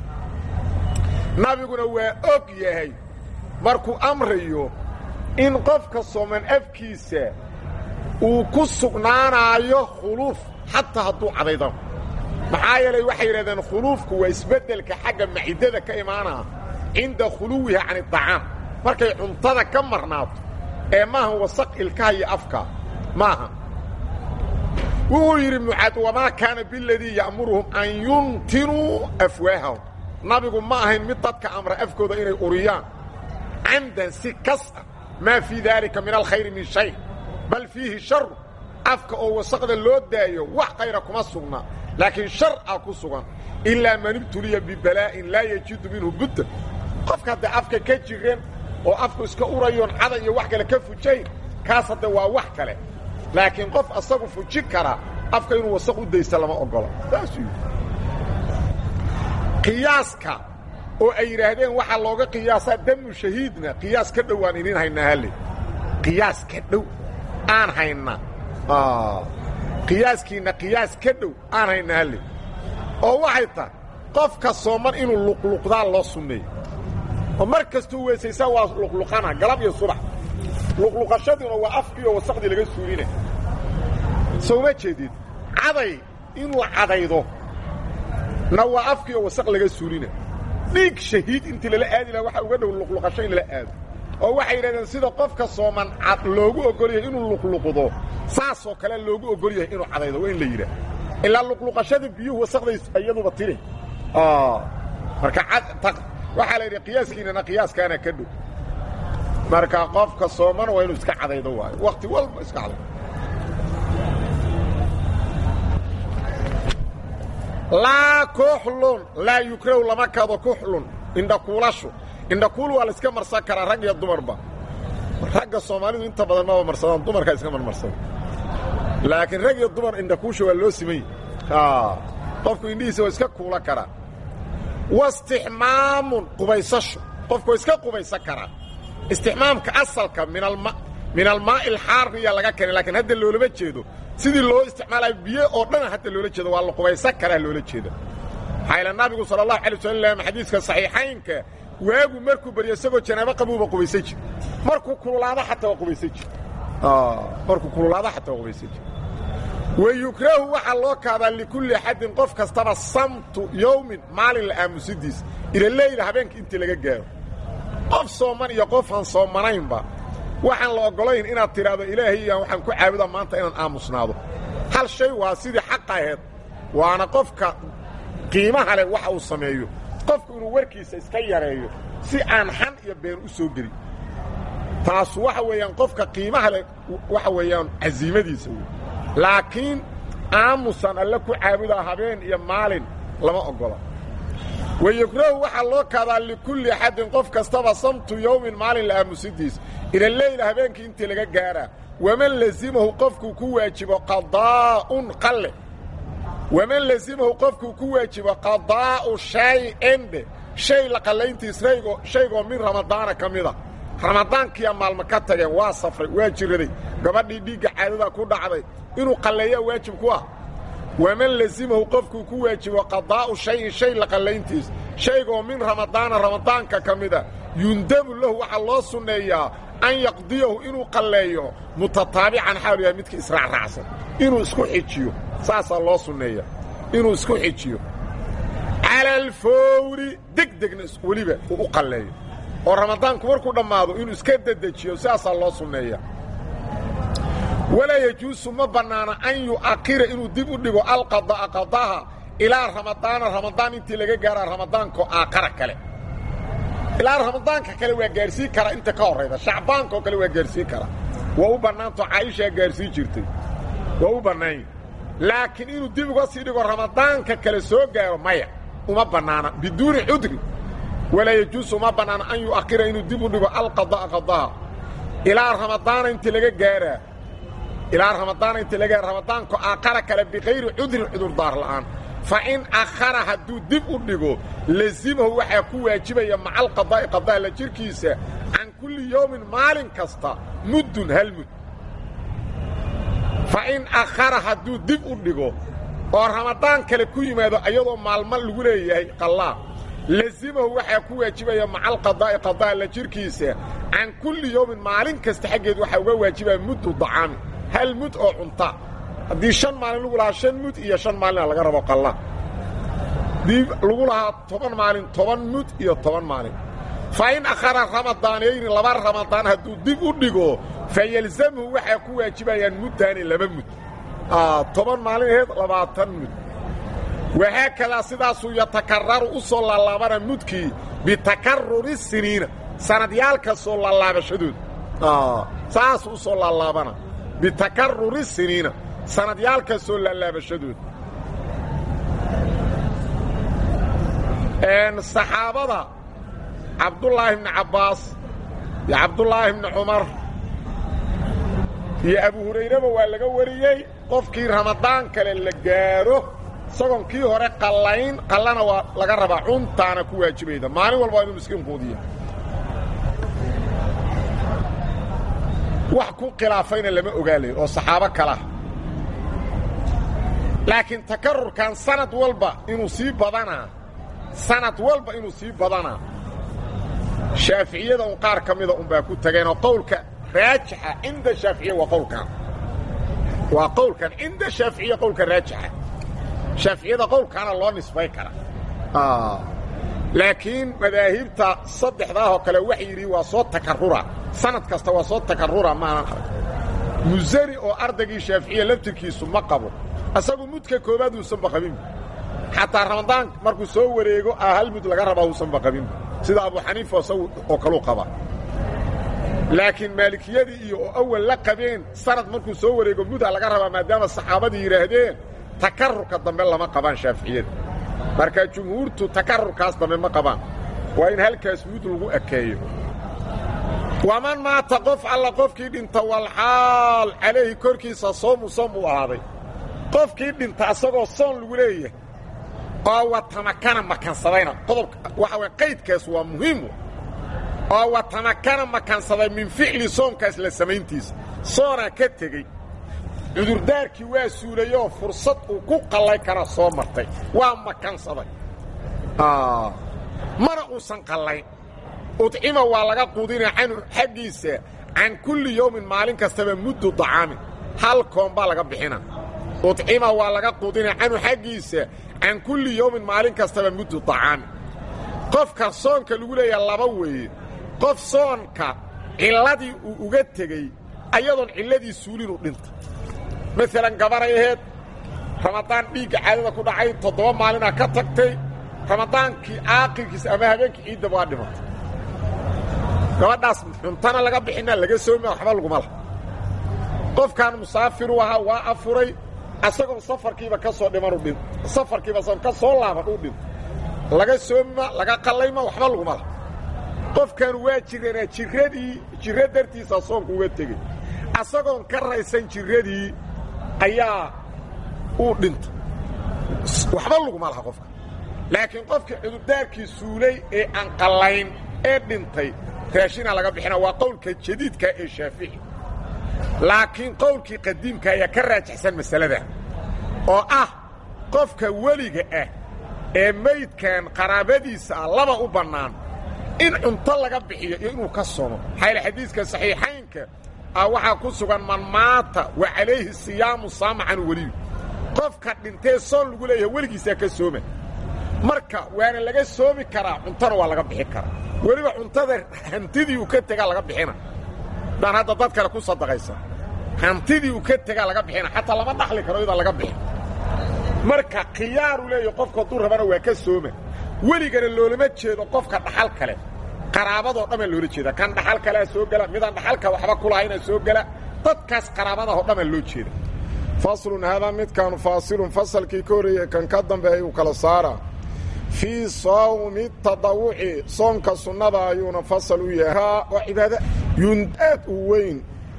nabiguna waa og yahay markuu amrayo in qofka sooman afkiisa uu ku sugnaanaayo khuluuf xataa hadduu cadaydo maxaa yeelay waxay yidhahdeen khuluufku waa isbeddelka xagga maciddada ka imaanaa cinda khuluwiha can iطacaam markay cuntada ka marnaato ee maahan wasaq ilkaha iyo afka maaha wuxuu yidhi mucaad wamaa kaana biladii ya'muruhum an yuntinuu afwaahahum nabigu ma ahayn mid dadka amra afkooda inay uriyaan camdan si kas ah maa fii daalika min alkhayri min shay bal fiihi sharu afka oo wasaqda loo daayo wax khayra kuma sugna laakiin shar a ku sugan ilaa man ibtuliya bibalaa'in laa yajidu minhu budda qofka hadday afka ka jireen oo afku iska urayoon cada iyo wax kale ka fujayn kaas hadde waa wax kale laakiin qof asagu fujin kara afka inuu wasaq u daysta lama ogola saasuu yidhi qiyaaska oo ay yidhaahdeen waxaa looga qiyaasaa damu shahiidna qiyaas ka dhow aan idin haynaa halle qiyaas ka dhow aan hayna qiyaaskiinna qiyaas ka dhow aan hayna halle oo waxay tahay qofka sooman inuu luqluqdaa loo sunneeyo oo mar kastuu weysaysaa waa luqluqana galab iyo subax luqluqashadiina waa afkiioo wasaqdii laga suulina soo ma jeedid caday inuu cadaydo na waa afkiioo wasaq laga suulina dhiig shahiid intii lala aadi laha waxa uga dhow luqluqasho in lala aado oo waxay yidhahdeen sida qofka sooman cad loogu ogol yahay inuu luqluqdo saasoo kale loogu ogol yahay inuu cadaydo waa in la yidhaah ilaa luqluqashada biyuhu wasaqday iyaduba tiri marka waxaa la yidhi qiyaaskiinana qiyaaskaana ka dhow marka qofka soomana waa inuu iska cadaydo waayo wakti walba iska cadaydo laa kuxlun laa yukrahu lama kado kuxlun indhakuulashu indhakuul waa la iska marsan karaa rag iyo dumarba ragga soomaalidu inta badan maba marsadaan dumarkaa iska marmarsada laakiin rag iyo dumar indhakuusha waa loo simay qofku indhihiisa waa iska kuula karaa wastixmaamun qubaysasho qofku waa iska qubaysan karaa istixmaamka asalka min almaa'i alxaariya laga keenay lakiin hadda loolama jeedo sidii loo isticmaalayo biyo oo dhana hadda loola jeedo waa la qubaysan karaa loola jeeda maxaa nabigu sala allahu alay wasalam xadiiska saxiixaynka waagu markuu baryo isagoo janaabo qabuuba qubaysan jir markuu kululaado xataa waa qubaysan jir markuu kululaado xataa waa qubaysan jir wayukrahu waxaa loo kaadaa likulli axadin qof kastaba samtu yowmin maalin la aamusidiis ila leyla habeenka intii laga gaaro qof sooman iyo qofaan soomanaynba waxaan la oggolayn inaad tidhaahdo ilaahay iyaan waxaan ku caabudaa maanta inaan aamusnaado hal shay waa sidii xaqa aheed waana qofka qiimaha leh waxa uu sameeyo qofku inuu warkiisa iska yareeyo si aan xan iyo been u soo gelin taasu waxa weeyaan qofka qiimaha leh waxa weeyaan casiimadiisa wey laakiin aamusan alle ku caabudaa habeen iyo maalin lama oggola wayukrahu waxaa loo kaadaa likulli axadin qof kastaba samtu yowmin maalin la aamusidiis ila leyla habeenkii intii laga gaaraa waman lazimahu qofkuu ku waajibo qadaa'un qalle waman lazimahu qofkuu ku waajibo qadaa'u shay-ende shay la qallayntiis shaygoo min ramadaana ka mida ramadaankiiya maalmo ka tageen waa safray waa jiraday gabadhii dhiigga caadada ku dhacday inuu qalleeyaa waajib ku ah waman lazimahu qofkuu ku waajibo qadaa'u shayin shay la qallayntiis shaygoo min ramadaana ramadaanka ka mida yundabu lahu waxaa loo sunneeyaa an yaqdiyahu inuu qalleeyo mutataabican xaalu yahay midka israacraacsan inuu isku xijiyo saasaa loo sunneeya inuu isku xijiyo cala alfawri deg degna weliba uu u qalleeyo oo ramadaanku markuu dhammaado inuu iska dedejiyo sidaasaa loo sunneeya walaa yajuusu ma bannaana an yu'akhira inuu dib u dhigo alqada'a qadaha ilaa ramadaana ramadaan intii laga gaaraa ramadaanko aakhara kale ilaa ramadaanka kale waa gaarsiin karaa inta ka horrayda shacbaankaoo kale waa gaarsiin karaa waa u bannaanto caaishaa gaarsiin jirtay waa u bannaanya laakiin inuu dib uga sii dhigo ramadaanka kale soo gaaro maya uma bannaana biduuni cudri walaa yajuusu uma bannaana an yu'akhira inuu dib u dhigo alqada'a qadaha ilaa ramadaana intii laga gaaraa ilaa ramadaana intii laga gaara ramadaanko aakhara kale bikayri cudrin cudurdaar la'aan fa in akhara hadduu dib u dhigo lazimahu waxaa ku waajibaya maca alqadaa'i qadaa la jirkiisa can kulli yowmin maalin kasta muddun hal mud fa in akhara hadduu dib u dhigo oo ramadaan kale ku yimaado ayadoo maalmo lagu leeyahay qallaa lazimahu waxaa ku waajibaya maca alqadaa'i qadaa la jirkiisa can kulli yowmin maalin kasta xaggeed waxaa uga waajibaya muddu dacaami hal mud oo cunta haddii shan maalin lagu lahaa shan mud iyo shan maalina laga rabo qalla haddii lagu lahaa toban maalin toban mud iyo toban maalin fa in akhara ramadaanayni laba ramadaan hadduu dib u dhigo fa yelzamhu waxaa ku waajibayaan muddaani laba mud toban maalin aheed labaatan mud wahaakadaa sidaasuu yatakararu u soo laalaabana mudkii bitakaruri siniina sanadyaalka soo laalaabashadooda saasuu u soo laalaabana bitakaruri siniina sanadyaalkaasoo laalaabashadooda saxaabada cabdullaahi bni cabbaas iyo cabdullaahi bni cumar iyo abu hurayraba waa laga wariyey qofkii ramadaan kale la gaadho isagoon kii hore qallayn qallana waa laga rabaa cuntaana ku waajibayda maalin walba waa inuu miskiin quudiya wax ku khilaafayna lama ogaalayo oo saxaabo kalah laakiin takarurkan sanad walba inuu sii badanaa sanad walba inuu sii badanaa shaaficiyada un qaar ka mida unbaa ku tageenoo qowlka raajixa cinda shaaficiya waa qowlkan waa qowlkan cinda shaaficiya qowlka raajixa shaaficiyada qowlkaana loo nisbay kara laakiin madaahibta saddexdaahoo kale waxa yidhi waa soo takarura sanad kasta waa soo takarura maanan arag musani oo ardaygii shaaficiya laftirkiisu ma qabo asagu mudka koobaad uusanba qabin xataa ramadaan markuu soo wareego a hal mud laga rabaa uusanba qabin sida abu xaniifa isagu oo kaluu qaba laakiin maalikiyadii iyo oo awal la qabeen sanad markuu soo wareego muda laga rabaa maadaama saxaabadii yidhaahdeen takarurka dambe lama qabaan shaaficiyada marka jumhuurtu takarurkaas dambe ma qabaan waa in halkaas mud lagu ekeeyo waman maata qof alla qofkii dhinta walxaal calayhi korkiisa soomu soom uu ahaaday qofkii dhinta asagoo soon lagu leeyahay oo watamakana makansadayna qodobka waxa way qaydkaas waa muhiim oo watamakana makansaday min ficli soomkaas la samayntiisa soonaa ka tegey cudurdaarkii waa suulayoo fursad uu ku qallay kara soo martay waa makansaday mana uusan qallayn udcima waa laga quudina canhu xaggiisa can kulli yowmin maalin kastaba muddu dacaamin hal koon baa laga bixina udcima waa laga quudina canhu xaggiisa can kulli yowmin maalin kastaba muddu dacaamin qofka soonka lagu leeyaha laba weeye qof soonka cilladii uu uga tegey ayadoon cilladii suulinu dhinta maalan gabaray aheed ramadaan dhiigga caadada ku dhacay toddoba maalinaa ka tagtay ramadaankii aaqirkiisa ama habeenkii ciiddaba waa dhimatay gabadhaas xuntana laga bixinaa laga sooma waxba laguma lah qofkan musaafiru ahaa waa afuray asagoo safarkiiba ka soo dhimanu dhin safarkiiba son ka soo laaban uu dhinto laga sooma laga qallayma waxba laguma lah qofkan waa jiranaa jiradii jiro dartiisa soonku uga tegey asagoon ka raysan jiradii ayaa uu dhinta waxba laguma laha qofka laakiin qofkii cudurdaarkii suulay ee aan qallayn ee dhintay raashina laga bixina waa qowlka jadiidka ee shaafici laakiin qowlkii qadiimka ayaa ka raajixsan masalada oo ah qofka weliga ah ee maydkan qaraabadiisa ah laba u bannaan in cunto laga bixiyo iyo inuu ka somo maxaa yaele xadiiska saxiixaynka ah waxaa ku sugan man maata wa calayhi siyaamu saama can weliyu qofka dhintee soon lagu leeyahay weligiisaa ka sooma marka waana laga soomi karaa cuntona waa laga bixin karaa weliba cuntada hantidii uu ka tegaa laga bixina daan hadda dad kale ku sadaqaysa hantidii uu ka tegaa laga bixina xataa lama dhaxli karo iyadaan laga bixin marka khiyaaru leeyahy qofku hadduu rabana waa ka sooma weligana loolama jeedo qofka dhaxal kale qaraabadoo dhammaa loola jeeda kan dhaxal kalea soo gela midaan dhaxalka waxba ku lahayna soo gela dadkaas qaraabadahoo dhammaa loo jeeda faslun haadaa midkaanu faasilun fasalkii ka horreeyey kan ka dambeeya uu kala saaraa fii sawmi tadawuci soonka sunnada ayuuna fasal u yahaa waa cibaado yundaad u weyn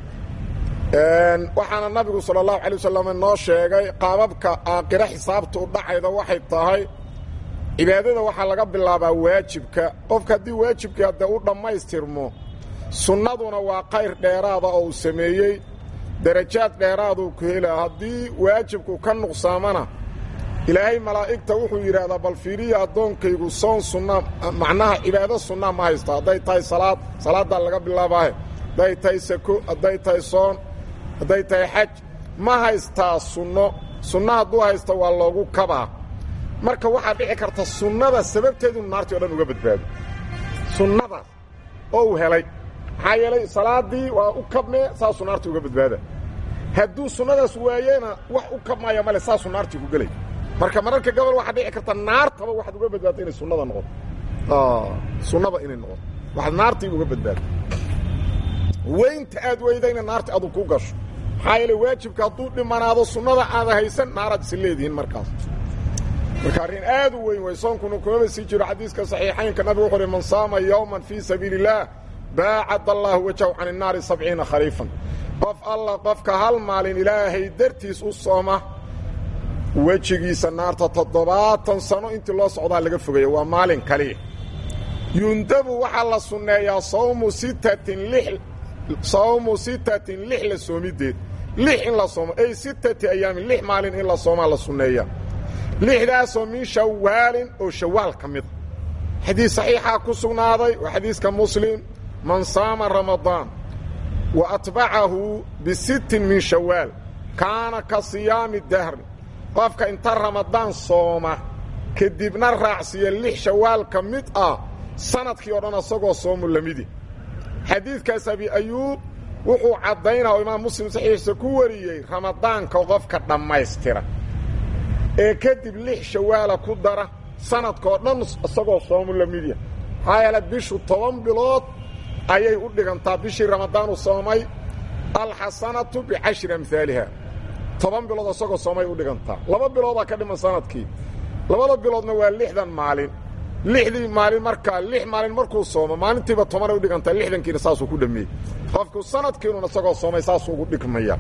waxaana nabigu sala allahu alay wasalam noo sheegay qaababka aakhiro xisaabta u dhacayda waxay tahay cibaadada waxaa laga bilaabaa waajibka qofka haddii waajibkii haddee u dhammaystirmo sunnaduna waa qayr dheeraada oo uu sameeyey darajaad dheeraaduu ku helaa haddii waajibku ka nuqsaamana ilaahay malaa'igta wuxuu yidhaahdaa bal fiiriya addoonkaygu soon sunna macnaha cibaado sunna ma haysta hadday tahay salaad salaaddaa laga bilaabaahe hadday tahay sako hadday tahay soon hadday tahay xaj ma haystaa sunno sunno hadduu haysta waa loogu kabaa marka waxaa dhici karta sunnada sababteedu naartii o dhan uga badbaado sunnadaas oo uu helay maxaa yeelay salaaddii waa u kabmee saasuu naartii uga badbaada hadduu sunnadaas waayena wax u kabmaya male saasuu naartii ku gelay marka mararka gobol waxaa dhici karta naartaba waxaad uga badbaadto inay sunnada noqoto sunnada inay noqoto waxaad naartii uga badbaado weynta aad weydayna naarti adu ku gasho maxaa yeele waajibka hadduu dhimanaado sunnada aada haysan naaraad isi leedihiin markaas marka arrin aad u weyn way soonkuna kumaba sii jiro xadiiska saxiixaynka nabigu wuxu uhi man saama yowman fii sabiili illaah baacad allaahu wajahu can innaari sabciina khariifan qof alla qofka hal maalin ilaahay dartiis u sooma wejigiisa naarta toddobaatan sano intii loo socdaa laga fogeeya waa maalin kaliya yundabu waxaa la sunneeyaa sawmu sittatin lix sawmu sittatin lix la soomideed lix in la soomo ay sittati ayaamin lix maalin in la soomaa la sunneeya lixdaasoo min shawaalin oo shawaal ka mida xadiis saxiixaa ku sugnaaday waa xadiiska muslim man saama ramadaan wa atbacahu bisittin min shawaal kaana ka siyaami dahri qofka inta ramadaan sooma kadibna raacsiiya lix shawaal ka mid ah sanadkii o dhan asagoo soomu lamidi xadiidkaas abi ayuub wuxuu caddaynaa oo imaam muslim saxiixiisa ku wariyey ramadaanka qofka dhammaystira ee kadib lix shawaala ku dara sanadkao dhan isagoo soomu lamidya maxaa yeele bishu toban bilood ayay u dhigantaa bishii ramadaanu soomay alxasanatu bicashri amhaaliha toban bilood isagoo soomay u dhigantaa laba biloodaa ka dhiman sanadkii labada biloodna waa lixdan maalin lixdii maalin markaa lix maalin markuu soomo maalintiiba tobanay u dhigantaa lixdankiina saasuu ku dhameeyey qofku sanadkiinun isagoo soomay saasuu ugu dhigmaya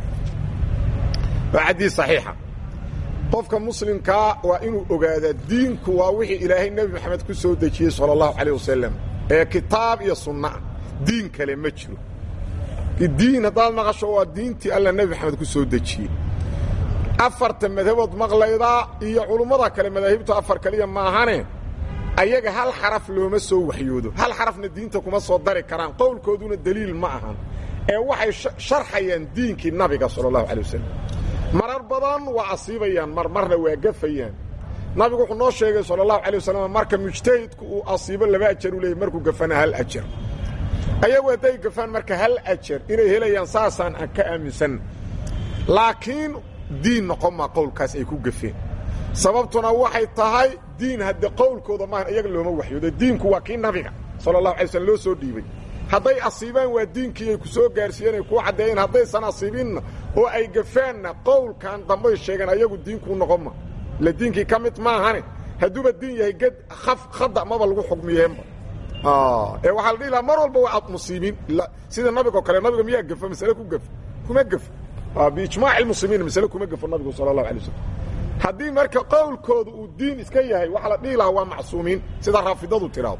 waa xadiis saxiixa qofka muslimkaa waa inuu ogaadaa diinku waa wixii ilaahay nebi maxamed ku soo dejiyey sala allahu calayh wasalam ee kitaab iyo sunnaah diin kale ma jiro diin haddaad maqasho waa diintii alla nebi maxamed ku soo dejiyey afarta madhabood maqlaydaa iyo culummada kale madaahibtu afar kaliya maahane ayaga hal xaraf looma soo waxyoodo hal xarafna diinta kuma soo dari karaan qowlkooduna deliil ma ahan ee waxay sharxayaan diinkii nabiga sala allahu calay wasalam marar badan waa asiibayaan mar marna waa gafayaan nabigu wuxuu noo sheegay sala allahu calay wasalam marka mujtahidku uu asiibo laba ajar u leeyay markuu gafana hal ajar ayagu hadday gafaan marka hal ajar inay helayaan saasaan aan ka aaminsan laakiin diin noqon maa qowlkaas ay ku gafeen sababtuna waxay tahay diin hadde qowlkooda maahan iyaga looma waxyoodo diinku waa kii nabiga sala allahu alay slm loo soo dhiibay hadday asiibaan waa diinkii ay ku soo gaarsiiyeen ay kuu caddeeyeen haddaysan asiibinna oo ay gafaanna qowlkan dambay sheegeen ayagu diinkuu noqon ma la diinkii ka mid maahane hadduuba diin yahay ged khada maba lagu xugmiyeenba ee waxaa la dhihi lahaa mar walba waa ad musiibiin sida nabigoo kale nabiga miyaa gafa masale ku gafa kuma gafo biijmaac ilmuslimiin masale kuma gafo nabigu sala allahu alay waslm haddii marka qowlkooda uu diin iska yahay waxaa la dhihi lahaa waa macsuumiin sida raafidadu tiraado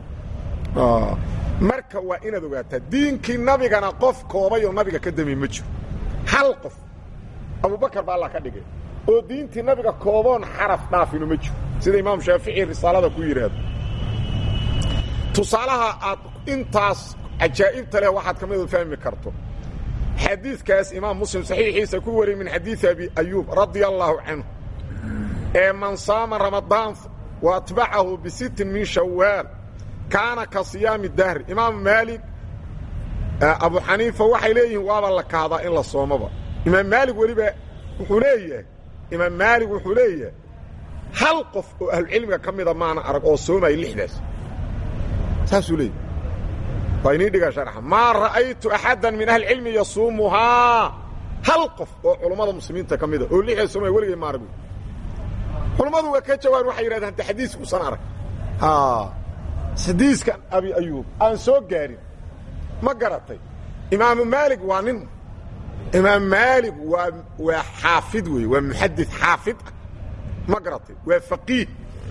marka waa inaad ogaataa diinkii nabigana qof koobay oo nabiga ka dami ma jiro hal qof abubakar baa alla ka dhigay oo diintii nabiga kooboon xaraf dhaafinu ma jiro sida imaam shaafici risaalada ku yidhaahdo tusaalaha aad intaas cajaa'ibta leh waxaad ka midu fahmi karto xadiidkaas imaam muslim saxiixiisa ku wariyey min xadiidi abi ayuub radia allaahu canhu ee man saama ramadaan wa atbacahu bisittin min shawaal kaana ka siyaami dahri imaamu maalik abu xaniifa waxay leeyihiin waaba la kahdaa in la soomaba imaam maalig weliba wuxuu leeyahay imaam maalig wuxuu leeyahay hal qof oo ahlucilmiga ka mida maana arag oo soomaya lixdaas saasuu leeyahy waa inii dhigaa sharxa maa ra'aytu axaddan min ahlicilmi yasuumuhaa hal qof oo culummada muslimiinta ka mida oo lixdaas soomaya weligay ma arag culummadu waa ka jawaan waxay yidhahdeen de xadiis uusan arag xadiiskan abi ayuub aan soo gaarin ma garatay imaamu maalig waa nin imaam maalig waa waa xaafid weeye waa muxadid xaafid ah ma garatay waa faqiih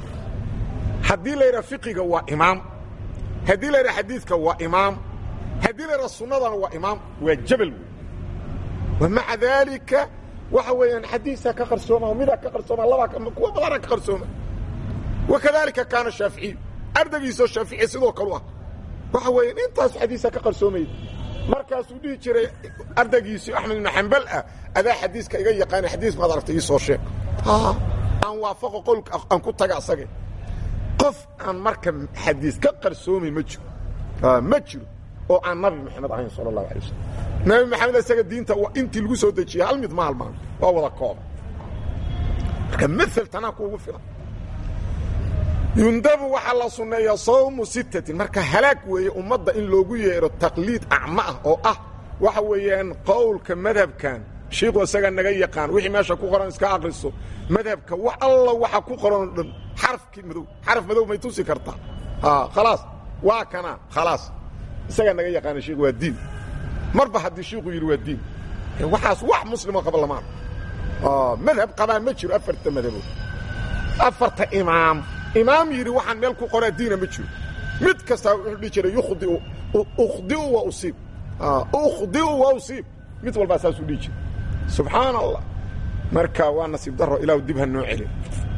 haddii la yidhaha fiqiga waa imaam haddii la yidhaha xadiidka waa imaam haddii la yidhaha sunnadana waa imaam waa jabal wey wa maca daalika waxa weeyaan xadiisaa ka qarsooma midaa ka qarsooma labaa kuwa badanaa ka qarsooma wakadaalika kaana shaaficiyu ardaygiisoo shaafici sidoo kalu ah waxa weeyaan intaas xadiisaa ka qarsoomayda markaasuu dhihi jiray ardaygiisii axmed ibnu xambal ah adaa xadiiska iga yaqaana xadiis maad aragtay ii soo sheeg aan waafaqo qowlka aan ku taga asage qof aan marka xadiis ka qarsoomay ma jiro ma jiro oo aan nabi maxamed ahayn sala allahu alay wasalam nabi maxamed isaga diinta intii lagu soo dejiyey hal mid ma halmaan waa wada kooba marka mael tanaa kuugu filan yundabu waxaa la sunneeyaa sawmu sittatin marka halaag weeye ummadda in loogu yeedho taqliid acmo ah oo ah waxa weeyaan qowlka madhabkan shiiku isagaa naga yaqaan wixii meesha ku qoran iska akriso madhabka wax alla waxa ku qoran dhan xarafkii madow xaraf madow may tusi kartaa khalaas waa kana khalaas isagaa naga yaqaana shiiku waa diin marba haddii shiiku yidhi waa diin waxaas wax muslimo qaba lamaan madhab qabaa ma jiro afarta madhabood afarta imaam imaam yidhi waxaan meel ku qoraa diina ma jiro mid kastaa wuxuu dhihi jiray yukhdiu ukhdiu wa usiib ukhdiu wa usiib mid walbaa saasuu dhihi jiray subxaana allah marka waa nasiib daro ilaahu dib ha noo celin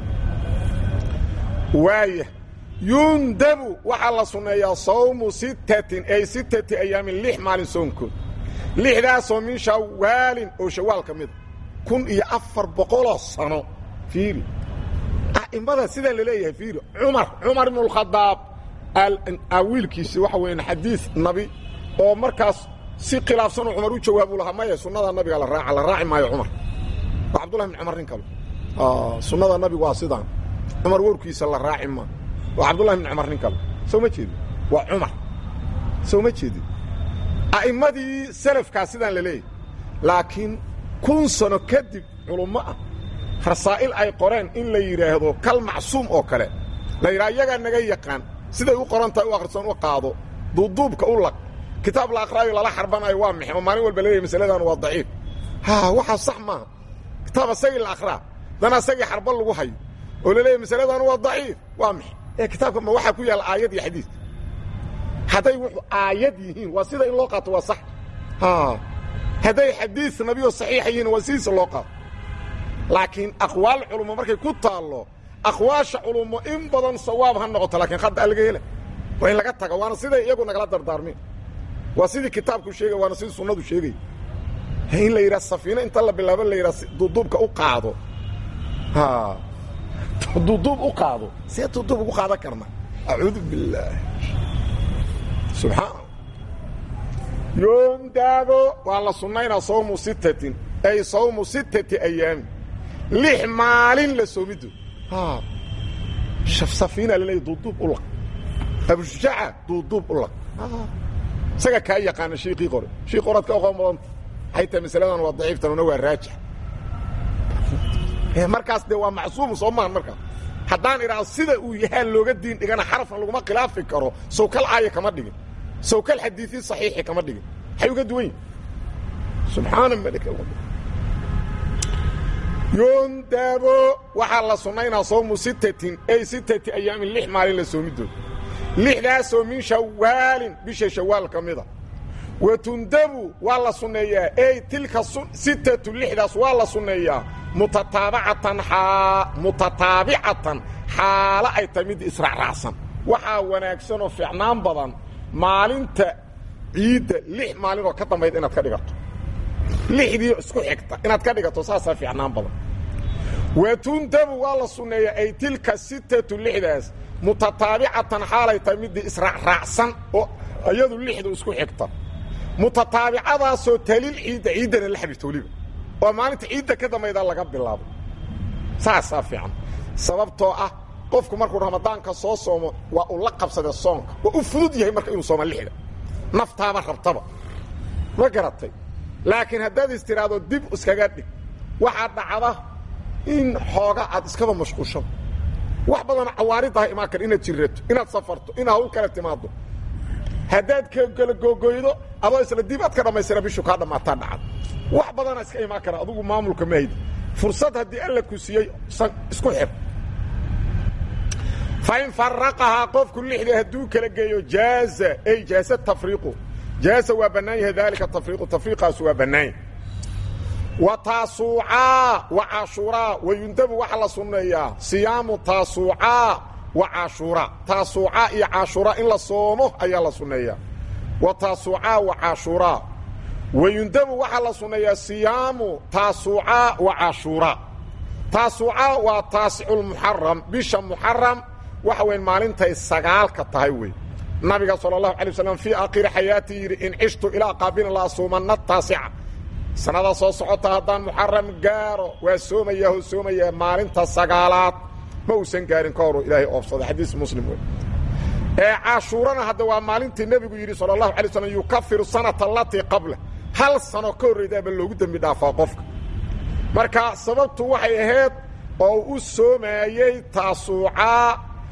waaya yundabu waxaa la sunneeyaa sawmu sittatin ay sittati ayaamin lix maalin soonkood lixdaasoo min shawaalin oo shawaal ka mida kun iyo afar boqoloo sano fiiri a'immada sidaa la leeyahay fiiri cumar cumar ibnu alkhadaab wiilkiisi waxa weyan xadiis nabi oo markaas si khilaafsanoo cumar u jawaabu lahaa maya sunnada nabiga la raaca la raaci maayo cumar waa cabdullahi bin cumar nin kale sunnada nabigu waa sidaan cumar warkiisa la raaci maa waa cabdullahi bin cumar nin kale soo ma jeedin waa cumar soo ma jeedin a'immadii salafkaa sidaan la leeyahay laakiin kun sano kadib culummo ah rasaa'il ay qoreen in la yidhaahdo kal macsuum oo kale la yidhaha iyagaa naga yaqaan siday u qoran tahay u akhrisoon u qaado duuduubka u laq kitaab la akhraayo lala xarbanayo waa mixi oo maalin walba leeyahay masaladan waa daciif ha waxaa sax maaha kitaab asagii la akhraa dana asagii xarba lagu hayo oo la leeyahay masaladan waa daciif waa mixi ee kitaabka ma waxaa ku yaalla aayad iyo xadiis hadday wuxuu aayad yihiin waa sida in loo qaato waa sax hadday xadiis nabiyo saxiixa yihiin waa sidiisa loo qaato laakiin aqwaal culummo markay ku taallo aqwaasha culummo in badan sawaab ha noqoto laakiin hadda laga hela waa in laga taga waana siday iyagu nagala dardaarmeen waa sidii kitaabku sheegay waana sidii sunnadu sheegay in la yidhaha safiino inta la bilaabo la yidhaha duuduubka u qaado duuduub u qaado see duuduub ugu qaadan karna acuudu billaah subxaana yoondaabo waa la sunnaynaa sawmu sittatin ay sawmu sittati ayaamin lix maalin la soomido safiina laleeya duuduub u laq abushujaaca duuduub u laq isaga kaa yaqaana shiikii qore shiik qoraad ka oqoon badanta waxay tahay masaladan waa daciiftanuna waa raajix markaas dee waa macsuum soo maahan markaas haddaan idhaahdo sida uu yahaa looga diin dhigana xarafna laguma khilaafi karo sawkal aaya kama dhigin sawkal xadiiii saxiixi kama dhigin waxay uga duwan yihin subxaana malik yoondaabo waxaa la sunnaynaa sawmu sittatin ay sittati ayaamin lix maalin la soomidood lixdaasoo min shawaalin bisha shawaal ka mida wa tundabu waa la sunneeyaa ey tilka sittatu lixdaas waa la sunneeyaa mutataabacatan mutataabicatan xaalo ay tahay mid israacraacsan waxaa wanaagsanoo fiicnaan badan maalinta ciidda lix maalin oo ka dambayda inaad ka dhigato lixdii isku xigta inaad ka dhigato saasaa fiicnaan badan wa tundabu waa la sunneeyaa ay tilka sittatu lixdaas mutataabicatan xaalay tahay midii israacraacsan oo iyadu lixdu isku xigta mutataabicadaasoo talil ciidda ciiddana la xabirto weliba oo maalinta ciidda ka dambayda laga bilaabo saasaa fiican sababtoo ah qofku markuu ramadaanka soo soomo waa uu la qabsada soonka waa u fudud yahay marka inuu sooma lixda naftaaba rabtaba ma garatay laakiin haddaad is tiraahdo dib iskaga dhig waxaa dhacda in xooga aad iskaba mashquushado wax badan cawaaridaha imaan kara inaad jirato inaad safarto inaad hawl kale timaado haddaad kala googoydo adoo isla dib aad ka dhammaystira bishu kaa dhammaataa dhacad wax badana iska imaan kara adugu maamulka ma haydi fursad haddii alla ku siiyey isku xir fain faraqahaa qofku lixda hadduu kala geeyo jaaza ay jaaza tafriiqu jaaza waa bannaan yahay daalika tafriiqu tafriiqaasu waa bannaan yahay wa taasuucaa wa cashuuraa wa yundabu waxaa la sunneeyaa siyaamu taasuucaa wa cashuuraa taasuucaa iyo cashuuraa in la soomo ayaa la sunneeyaa wa taasuucaa wa cashuuraa wa yundabu waxaa la sunneeyaa siyaamu taasuucaa wa cashuuraa taasuucaa waa taasiculmuxaram bisha muxaram waxa weyn maalintay sagaalka tahay wey nabiga sala allahu alay waslam fii aakhiri xayaatii yidhi in cishtu ilaa qaabina la asuumanna taasica sanada soo socota haddaan muxaram gaaro waa soomayaa oo soomayaa maalinta sagaalaad ma uusan gaarin ka horu ilaahay oofsaday xadiis muslim wey ee cashuurana hadda waa maalintii nebigu yidhi sala allahu alay slam yukafiru sanata alatii qabla hal sano ka horraydaaba loogu dembi dhaafaa qofka marka sababtu waxay ahayd oo u soomaayey taasuucaa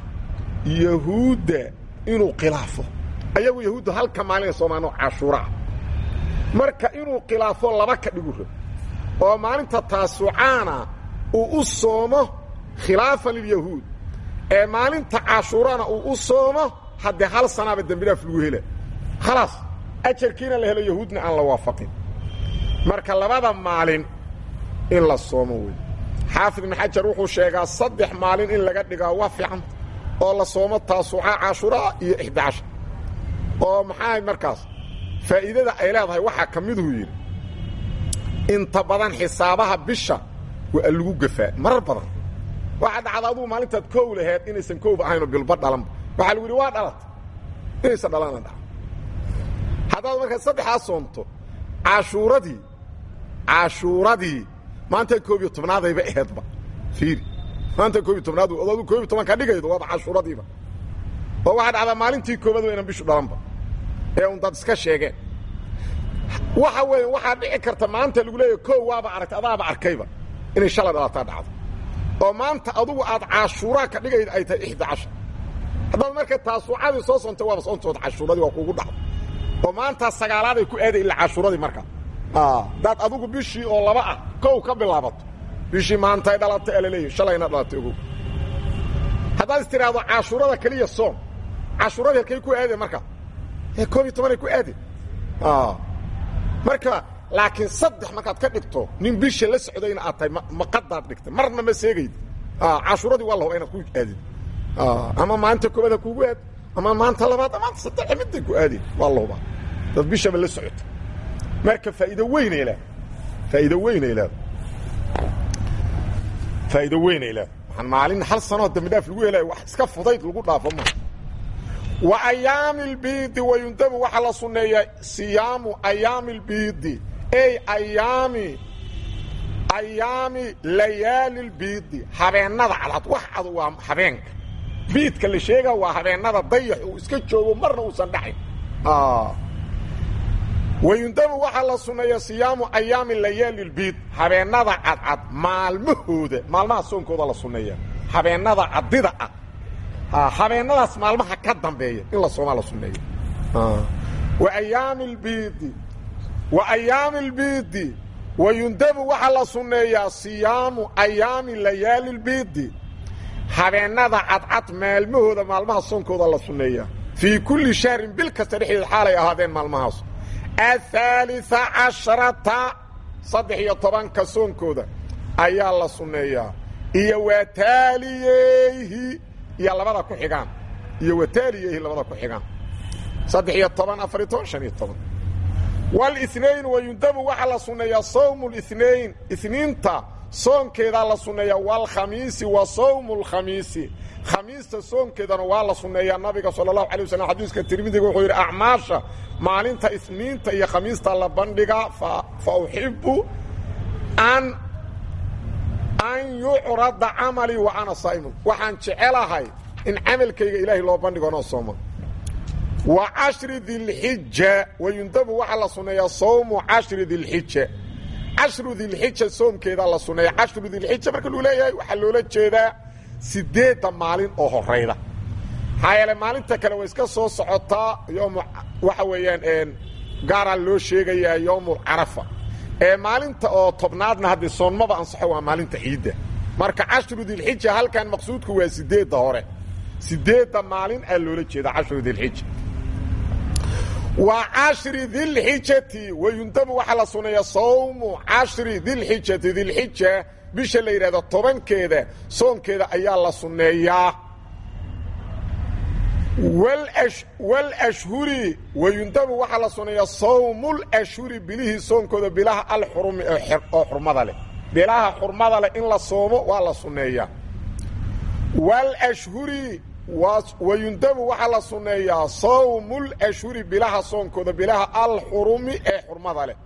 yahuudda inuu khilaafo ayagu yahuuddu halka maalina soomaano cashuuraa marka inuu khilaafo laba ka dhigu rab oo maalinta taasuucaana uu u soomo khilaafan lilyahuud ee maalinta cashuurana uu u soomo haddee hal sanaaba dembidhaaf lagu hela khalaas ajarkiina la helo yahuudna aan la waafaqin marka labada maalin in la soomo wey xaafid ibn xajar wuxuu sheegaa saddex maalin in laga dhigaa waa fiicanta oo la soomo taasuuca cashuraa iyo ixdaasha oo maxaa markaas faa'iidada ay leedahay waxaa ka miduu yidhi inta badan xisaabaha bisha waa lagu gafaa marar badan waxaa dhacda adugu maalintaad koow laheed inaysan kooba ahaynoo bilba dhalanba waxaa lagu yidhi waa dhalata inaysan dhalana dhaca haddaad markaa saddexdaa soomto cashuuradii cashuuradii maanta koob iyo tobnaadayba aheedba fiiri maanta koob iyo tobnaad odaadu koob iyo toban ka dhigaydo waaba cashuuradiiba oo waxaa dhacdaa maalintii koobaad waynan bishu dhalanba ee un dad iska sheegeen waxa weeye waxaa dhici karta maanta lagu leeyahy koow waaba aragtay adaaba arkayba inay shalay dhalataa dhacdo oo maanta adugu aad cashuuraa ka dhigayda ay tahay ixda cashar haddaad marka taasuucadii soo soontay waaba soontood cashuuradii waa kuugu dhacdo oo maantaa sagaalaaday ku aaday ilaa cashuuradii markaa daad adugu bishii oo laba ah kow ka bilaabato bishii maantay dhalatay alaleeyahy shalayna dhalatay ogow haddaad is tidhaahdo cashuurada keliya soom cashuuradii halkay ku aadeen markaa ee koob iyo tobanay ku aadeen marka laakiin saddex markaad ka dhigto nin bisha la socdayna aad tahay maqadaad dhigtay marna ma seegayd cashuuradii waa la hoba inaad ku aadin ama maanta koobaad ha kuugu aad ama maanta labaad maanta saddex midday ku aadeen waa la hubaa dad bishaba la socota marka faa'iido weynay leeda faa'iido weynay leeda faa'iido weynay leeda waxaan maalin hal sanoo dambi dhaaf lagu helaya wax iska fudayd lagu dhaafo ma wa ayaami lbiidi wayundabu waxaa la sunneeyaa siyaamu ayaami lbiidi ey ayaami ayaami layaali lbiidi habeennada cadcad wax cad waa habeenka biidka la sheegaa waa habeennada dayax uu iska joogo marna uusan dhaxayn wayundabu waxaa la sunneeyaa siyaamu ayaami layaali lbiid habeennada cadcad maalmahooda maalmaha soonkooda la sunneeya habeennada caddida ah habeennadaas maalmaha ka dambeeya in la soomaa la sunneeya wa ayaami lbiidi wa ayaami lbiidi wayundabu waxaa la sunneeyaa siyaamu ayaami layaali lbiidi habeennada cadcad maalmahooda maalmaha soonkooda la sunneeyaa fii kulli shahrin bil kasta dhexdeed xaalay ahaadeen maalmahaas aلثaaliثa caشharata saddex iyo tobanka soonkooda ayaa la sunneeyaa iyo wataaliyeyhi iyo labada ku xigaan iyo wataaliyeyhi labada ku xigaan saddex iyo toban afariyo toban شhan iyo toban wاlاثnain wayundabu waxaa la sunneeyaa sawm الاثnain isniinta soonkeedaa la sunneeyaa wاlkhamiisi wa sawm اlkhamiisi khamiista soonkeedana waa la sunneeyaa nabiga salى الlahu عalيه waslm xadiiska tirmidiga wuxuu yidhi acmaasha maalinta isniinta iyo khamiista la bandhigaa fa uxibu an an yucrada camalii wa ana saa'imun waxaan jecelahay in camalkayga ilaahay loo bandhigo anoo sooma wa cashri dilxija wayundabu waxaa la sunneeyaa sawmu cashri dilxija cashru dilxija soomkeedaa la sunneeya cashru dilxija marka lagu leeyahay waxaa loola jeedaa sideedda maalin oo horayda maxaa yeele maalinta kale way iska soo socotaa yom waxa weeyaan gaaraa loo sheegayaa yowmulcarafa ee maalinta oo tobnaadna haddii soonmaba ansaxo waa maalinta ciidda marka cashru dilxija halkan maqsuudku waa sideedda hore sideedda maalin aa loola jeeda cashru dilxija wa cashri dilxijati wayundabu waxaa la suneeyaa sawmu cashri dilxijati dilxija bisha la yidhahdo tobankeeda soonkeeda ayaa la sunneeyaa wlashhuri wayundabu waxaa la suneeyaa sawmulashhuri bilihii soonkooda bilaha alxurumi oo xurmada leh bilaha xurmada leh in la soomo waa la sunneeyaa wlashhuri wayundabu waxaa la sunneeyaa sawmulashhuri bilaha soonkooda bilaha alxurumi ee xurmada leh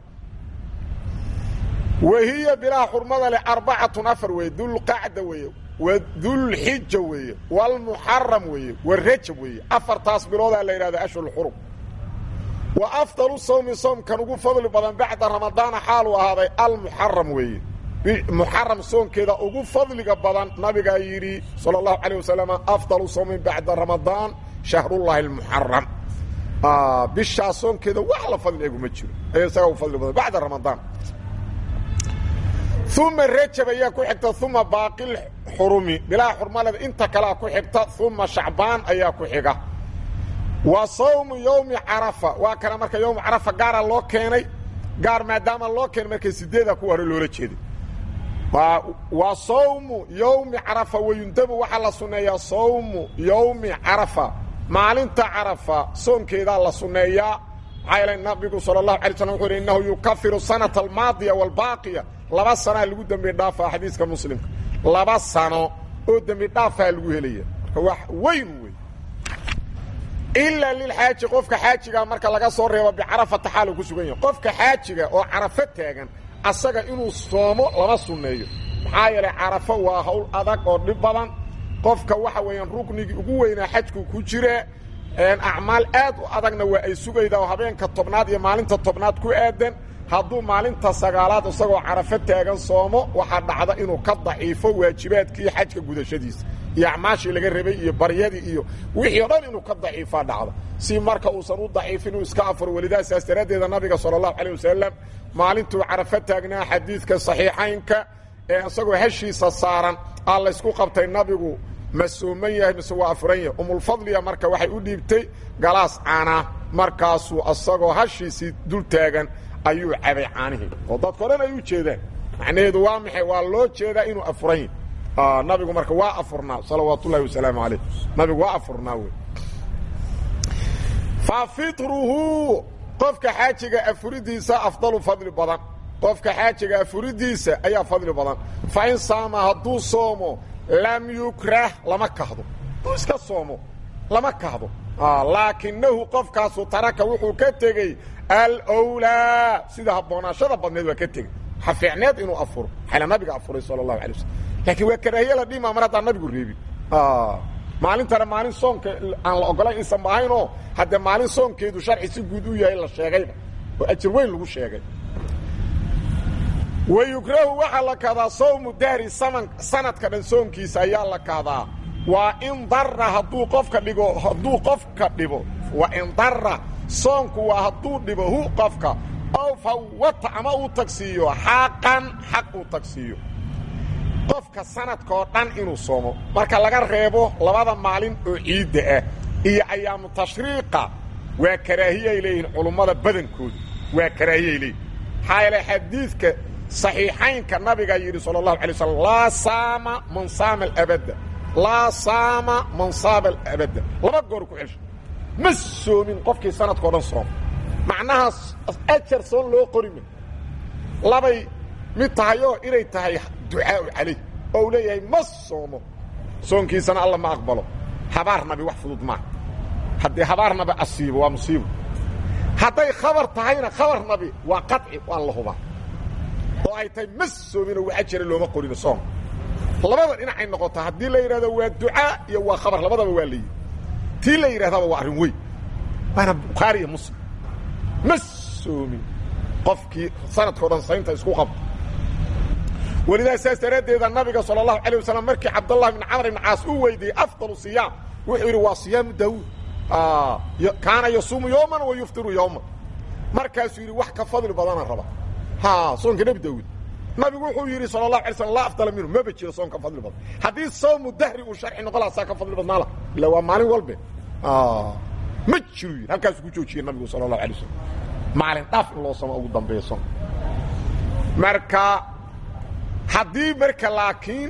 wahiya bilaha xurmada leh arbacatun afar weeye dulqacda weeye wadulxija weeye walmuxaram weeye warajab weeye afartaas biloodaa la yidhahda ashhur xurum wa afdalu sawmi soomkan ugu fadli badan bacda ramadaana xaaluu ahaaday almuxaram weeye muxaram soonkeeda ugu fadliga badan nabigaa yidhi sala allahu calayh wasalam afdalu sawmin bacda ramadaan shahrullaahi almuxaram bishaa soonkeeda wax la fadli eguma jiro ayaa isagaa ugu fadli badan bacda ramadaan uma rajab ayaa ku xigta uma baaqil xurumi bilaa xurmaleda inta kalea ku xigta uma shacbaan ayaa ku xiga wa sawmu yowmi carafa waa kana marka yowmu carafa gaara loo keenay gaar maadaama loo keenay markay sideeda ku hore loola jeeday wa sawmu yowmi carafa wayundabu waxaa la sunneeyaa sawmu yowmi carafa maalinta carafa soonkeedaa la sunneeyaa maxaa yeele nabigu sala allahu alay slam wuxuu yhi innahu yukafiru sanata almaadiya waalbaaqiya laba sanaa lagu dembi dhaafaa xadiiska muslimka laba sano oo dembi dhaafaa lagu helaya marka wax weyn wey ilaa lilxaaji qofka xaajiga marka laga soo reebo bicarafata xaalu ku sugan yahay qofka xaajiga oo carafo taagan asaga inuu soomo lama sunneeyo maxaa yeelay carafo waa hawl adag oo dhib badan qofka waxa weeyaan ruknigii ugu weynaa xajku ku jira acmaal aad u adagna waa ay sugaydaa oo habeenka tobnaad iyo maalinta tobnaad ku aadan hadduu maalinta sagaalaad isagoo carafo taagan soomo waxaa dhacda inuu ka daciifo waajibaadkii xajka gudashadiisa iyo acmaashii laga rabay iyo baryadii iyo wixii o dhan inuu ka daciifaa dhacda si marka uusan u daciifin uu iska afuro welidaa saas daraaddeeda nabiga sala allahu calayh wasalam maalintuu carafo taagnaa xadiidka saxiixaynka ee isagoo heshiisa saaran aa laysku qabtay nabigu ma sooman yahay mise waa afuran yahay umulfadliya marka waxay u dhiibtay galaas caana markaasuu isagoo hashiisii dul taagan ayuu cabay caanihii oo dadko dhan ay u jeedaan macnaheedu waa maxay waa loo jeedaa inuu afuran yahay nabigu marka waa afurnaa salawaat ullahi wasalaamu calayh nabigu waa afurnaa wey fa fitruhu qofka xaajiga afuridiisa afdalu fadli badan qofka xaajiga afuridiisa ayaa fadli badan fa in saama hadduu soomo lam yukrah lama kahdo hadduu iska soomo lama kahdo laakinahu qofkaasu taraka wuxuu ka tegey alwlaa sida habboonaashada badneed waa ka tegey waxa fiicneed inuu afuro xala nabiga afuray sala allahu alay waslm laakiin waa karaahiye la dhima mar haddaan nabigu reebin maalintana maalin soonka aan la ogolayn insan maahaynoo haddee maalin soonkeedu sharci si guud u yahay la sheegayba oo ajir weyn lagu sheegay wayukrahu waxaa la kahdaa sawmu dahri saman sanadka dhan soonkiisa ayaa la kahdaa waa in dara hadduu qofka dhigo hadduu qofka dhibo waa in dara soonku waa hadduu dhibo hu qofka ow fawata ama uu tagsiiyo xaqan xaq uu tagsiiyo qofka sanadkaoo dhan inuu soomo marka laga reebo labada maalin oo ciidda ah iyo ayaamu tashriiqa waa karaahiyay leeyihiin culummada badankooda waa karaahiyay leeyihin maxaa yeele xadiidka صaxiixaynka nabigaa yidhi salى الlahu alay slm laa saama man saama alabadda laa saama man saama alabadda laba goor ku celsho ma soomin qofkii sanadkao dhan sooma macnahaas ajar soon loo qorima labay mid tahay oo inay tahay ducaau calayh oo uu leeyahay ma soomo soonkiisana alla ma aqbalo habaar nabi wax fudud maaha haddii habaar nabi asiibo waa musiibo hadday khabar tahayna khabar nabi waa qaطci waa la hubaa oo ay tahay ma soominoo waxa jira looma qorino soom labada dhinacay noqota haddii la yidhahdo waa ducaa iyo waa khabar labadaba waa layidhi tii la yidhahdaba waa arrin weyn waana bukhaari iyo muslim ma soomin qofkii sanadkao dhan saynta isku qabta welidaa saas daraaddeeda nabiga sala allahu alay wasalam markii cabdallah ibn camr ibn caas uu weydiiyey afdalu siyaam wuxuu yidhi waa siyaamu daawuud kaana yasuumu yowman wa yuftiru yowman markaasuu yidhi wax ka fadli badana raba ha soonka nebi daawuud nabigu wuxuu yidhi sala allahu alay slam laa afdala minhu maba jiro soon ka fadli badan haddii sawmu dahri uu sharci noqo laha saa ka fadli badnaala ila waa maalin walbe ma jiru yidhi halkaasuu ku joojiyey nabigu sala allahu alay wasalam maalin dhaaf in loo samo ugu dambeeya soon marka haddii marka laakiin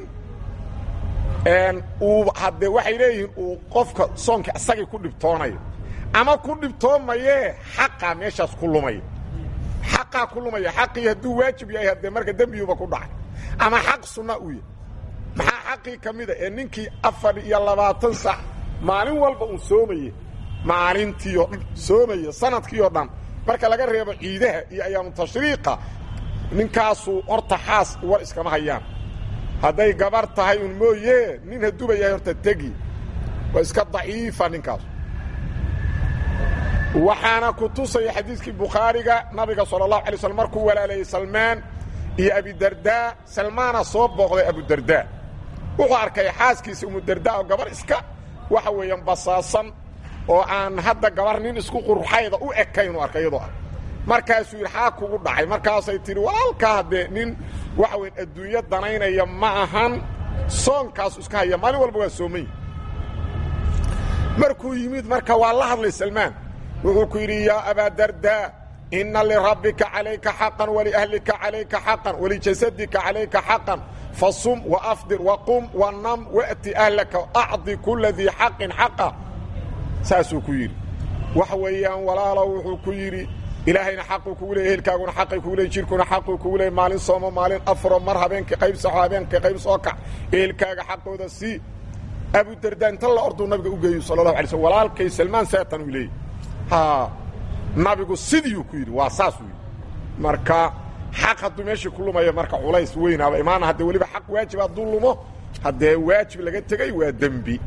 uu haddee waxay leeyihiin uu qofka soonka isagii ku dhibtoonayo ama ku dhibtoomayee xaqaa meeshaas ku lumaya xaqaa ku lumaya xaqii hadduu waajib yahay haddee marka dembiyuba ku dhacay ama xaq sunna uu yahay maxaa xaqii ka mida ee ninkii afar iyo labaatan sac maalin walba uu soomaye maalintii oo dhan soomaya sanadkii oo dhan marka laga reebo ciidaha iyo ayaamu tashriiqa ninkaasu horta xaas war iskama hayaan hadday gabar tahay un mooye nin hadduuba yahay horta tegi waa iska daciifa ninkaas waxaana ku tusaya xadiiskii bukhaariga nabiga sala allahu alay slm markuu walaalayey salmaan iyo abidardaa salmaana soo booqday abudardaa wuxuu arkay xaaskiisa umudardaa oo gabar iska waxa weeyaan basaasan oo aan hadda gabar nin isku qurxayda u ekaynuu arkay iyadoo ah markaasuu yidhi xaa kugu dhacay markaasay tidhi walaalkaa haddee nin waxa weyan adduunyo danaynaya ma ahan soonkaasu iska haya maalin walba waa soomay markuu yimid marka waa la hadlay salmaan wuxuu ku yidhi yaa abaadardaa inna lirabbika calayka xaqan waliahlika calayka xaqan walijasadika calayka xaqan fasum waafdir waqum wanam wa'ti ahlaka acdi kula dii xaqin xaqa saasuu ku yidhi waxa weeyaan walaalow wuxuu ku yidhi ilaahayna xaquu kugu leey ehelkaaguna xaqay kugu leey jirkuna xaquu kugu leey maalin soomo maalin afro mar habeenka qayb saxo habeenka qayb soo kac ehelkaaga xaqooda sii abudardaa inta la orduu nabiga u geeyu sala allahu alay slm walaalkay salmaan saatan uu leeyay ha nabigu sidiiuu ku yidhi waa saasuu yidhi marka xaq hadduu meeshii ku lumaya marka culays weynaaba imaana haddee weliba xaq waajib hadduu lumo haddee waajib laga tegey waa dembi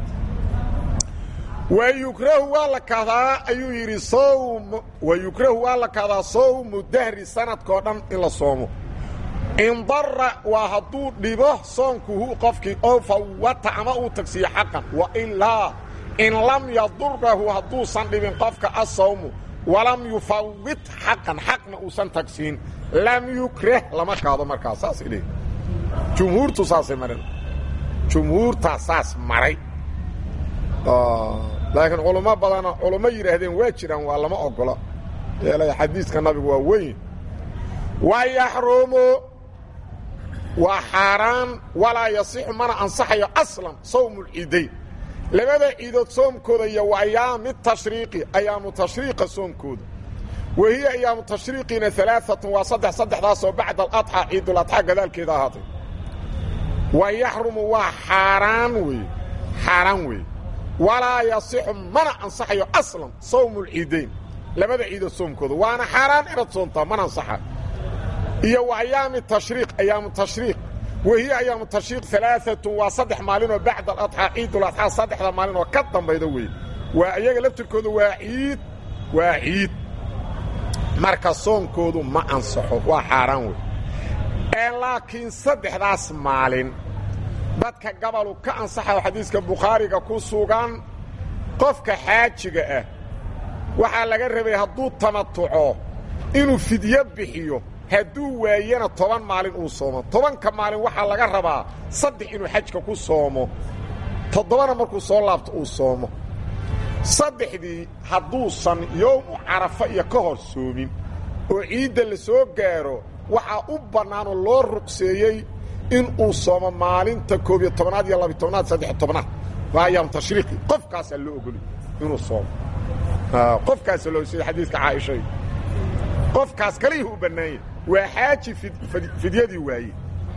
wayukrahu waa la kahdaa ayuu yidhi sowm wayukrahu waa la kahdaa sowmu dahri sanadkao dhan in la soomo indara waa hadduu dhibo soonkuhu qofkii oo fawata ama uu tagsiiyo xaqan wa ilaa in lam yadurahu hadduusan dhibin qofka asawmu walam yufawit xaqan xaqna uusan tagsiin lam yukrah lama kaado markaa saasay leeyihi jumhuurtu saasay mareen jumhuurtaa saas maray laakiin culummo badana culummo yidhaahdeen waa jiraan waa lama ogola yeelay xadiiska nabigu waa weyn wa yaxrumu waa xaaraan walaa yasixu mana ansaxayo aslan sawmu lciidayn labada ciidood soomkooda iyo wa ayaami tashriiqi ayaamu tashriiqa soomkooda wa hiya ayaamu tashriiqina alaaatun waa saddex saddexdaasoo bacda aladxaa ciiduladxaa gadaalkeeda ahaatay wa yaxrumu waa xaaraan weeye xaaraan weeye walaa yasixu mana ansaxayo aslan sawmu lciidayn labada ciidood soomkooda waana xaaraan inaad soomtaa mana ansaxa iyo wa ayaami tashriiq ayaamu tashriiq wahiya ayaamu tashriiq alaaatun waa saddex maalinoo bacda aladxaa ciiduladxaa saddexda maalin oo ka dambayda weeye waa iyaga laftirkooda waa ciid waa ciid marka soonkoodu ma ansaxo waa xaaraan wey ee laakiin saddexdaas maalin dadka gabalu ka ansaxayo xadiiska bukhaariga ku sugan qofka xaajiga ah waxaa laga rabay hadduu tamatuco inuu fidyo bixiyo hadduu waayana toban maalin uu soomo tobanka maalin waxaa laga rabaa saddex inuu xajka ku soomo toddobana markuu soo laabto uu soomo saddexdii hadduusan yowmu carafa iyo ka hor soomin oo ciidda la soo gaaro waxaa u bannaanoo loo ruqseeyey in uu soomo maalinta koob iyo tobnaad iyo labiy tobnaad saddex tobnaad waa ayaam tashriiqi qofkaasaa loo ogoli inuu soomo qofkaasaa loo sida xadiiska caaishay qofkaas kalihii u bannaanya waa xaaji fidyadii waaye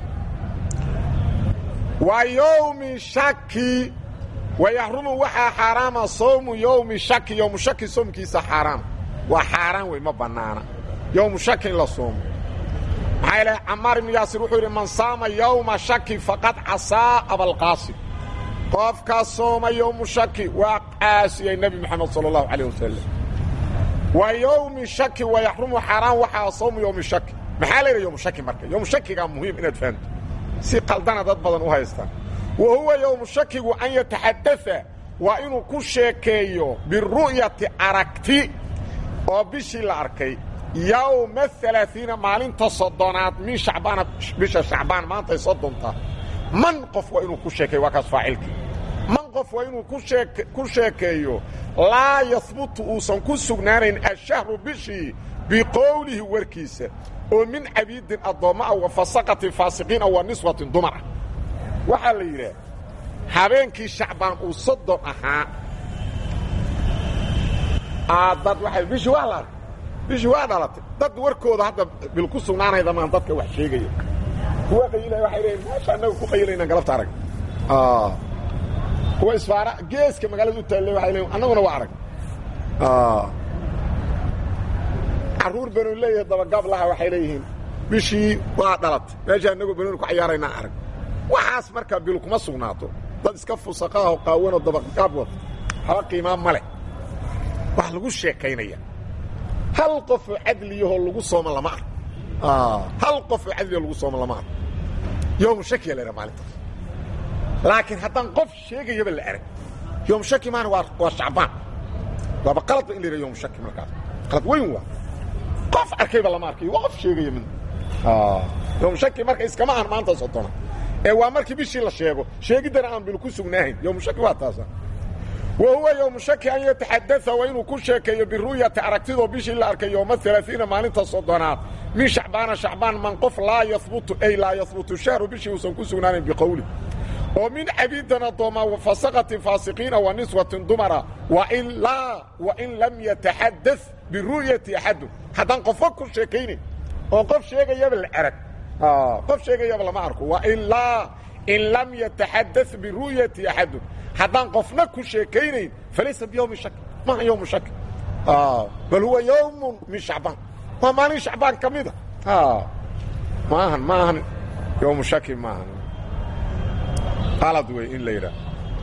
wa yowmi shaki wayaxrumu waxaa xaaraama sawmu yowmi shaki yowmu shaki soomkiisa xaaraam waa xaaraan wey ma bannaana yowmu shaki in la soomo maxaa ilahay camaar ibnu yaasir wuxuu yidhi man saama yowma shaki faqad casaa abalqaasim qofkaa sooma yowmu shaki waa caasiyey nebi moxamed sala allahu calayh wasalam wa yowmi shaki wayaxrumu xaaraan waxaa sawmu yowmi shaki maxaa la yidhaha yowmu shaki marka yowmu shakigaa muhiim inaad fahamto si qaldana dad badan u haystaan wa huwa yowmu shakigu an yataxadaثa waa inuu ku sheekeeyo biru'yati aragti oo bishii la arkay yowma alaaiina maalinta soddonaad min shacbaana bisha shacbaan maantay soddonta man qof waa inuu ku sheekeeyo waa kaas faacilkii man qof waa inuu ku sheekeeyo laa yahbutu uusan ku sugnaanayn ashahru bishii biqowlihi warkiisa oo min cabiidin addoommo ah wa fasaqatin faasiqiin ah wa niswatin dumar ah waxaa la yidhaah habeenkii shacbaan uu soddon ahaa dad waay bishii waa la arkay bishii waa dhalatay dad warkooda hadda bil ku sugnaanayda maan dadka wax sheegaya kuwa qayilaya waxay leeyiin meesha annaga ku qayilaynaan galabta arag kuwa isfaara geeska magaalada u taalle waxay leeyiin annaguna waa arag carruur banu leeyahay dabagaab laha waxay leeyihiin bishii waa dhalatay meesha annagoo banooni ku cayaaraynaan arag waxaas markaa bil kuma sugnaato dad iska fusaqaaho qaawanoo dabagaab wata haba qiimaa ma leh wax lagu sheekaynaya hal qofoo cadliyahoo lagu sooma lama ah hal qofoo cadliyaho lagu sooma lama ah yowmu shakiya la yidhaha maalintaas laakiin haddaan qof sheegayaba la arag yowmu shaki maana waa waa shacbaan waaba qaladba in la yidhaha yowmu shaki markaas qalad weyn waa qof arkayba lama arkayo waa qof sheegaya mid yowmu shaki marka iskama ahan maanta sodona ee waa markii bishii la sheego sheegiddana aan bil ku sugnaahayn yowmu shaki waa taasa wa huwa yowmu shaki an yataxadaa waa inuu ku sheekeeyo biru'yati aragtidoo bishii la arkay yowma alaaiina maalinta soddonaad min shacbaana shacbaan man qof laa yahbutu ay laa yahbutu shahru bishii uusan ku sugnaanayn biqowli oo min cabiidan addoomaa wafasaqatin faasiqiina wa niswatin dumara wailaa wain lam yataxada biru'yati axadun haddaan qofka ku sheekaynayn oo qof sheegayaba la arag qof sheegayaba lama arko wailaa in lam yataxada biru'yati axadun haddaan qofna ku sheekaynayn falaysa biyowmi shak maaha yowmu shak bal huwa yowmun min shacbaan waa maalin shacbaan ka mida maahan maahan yowmu shaki maahan qalad wey in la yidhaah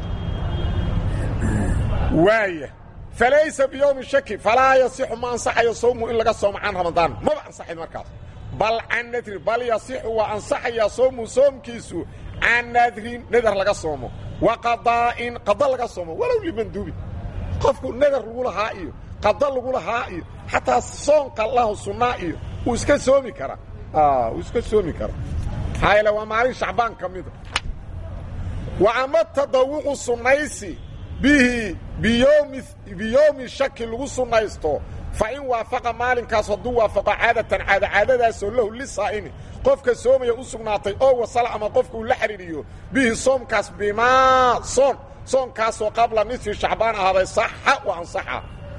waaya falaysa biyowmi shaki falaa yasixu ma ansaxayo sawmu in laga soomo can ramadaan maba ansaxayn markaas bal can nadrin bal yasixu waa ansaxayaa sawmu soomkiisu can nadrin nadar laga soomo wa qadaa'in qada laga soomo walow limanduubin qofku nadar lagu lahaa iyo qada lagu lahaa iyo xataa soonka lahu sunnaa iyo wuu iska soomi karaa wuu iska soomi karaa maxaa yeele waa maalin shacbaan ka mida wa ama tadawuqu sunnaysi bihi biyoomi biyowmi shaki lagu sunnaysto fa in waafaqa maalinkaas hadduu waafaqo caadatan caada caadadaasoo lahu lisaa'imi qofka soomaya u sugnaatay oo wasala ama qofka uu la xidhiidhiyo bihi soomkaas bimaa soon soonkaasoo qabla nisfi shacbaan ahaaday saxa wa ansaxa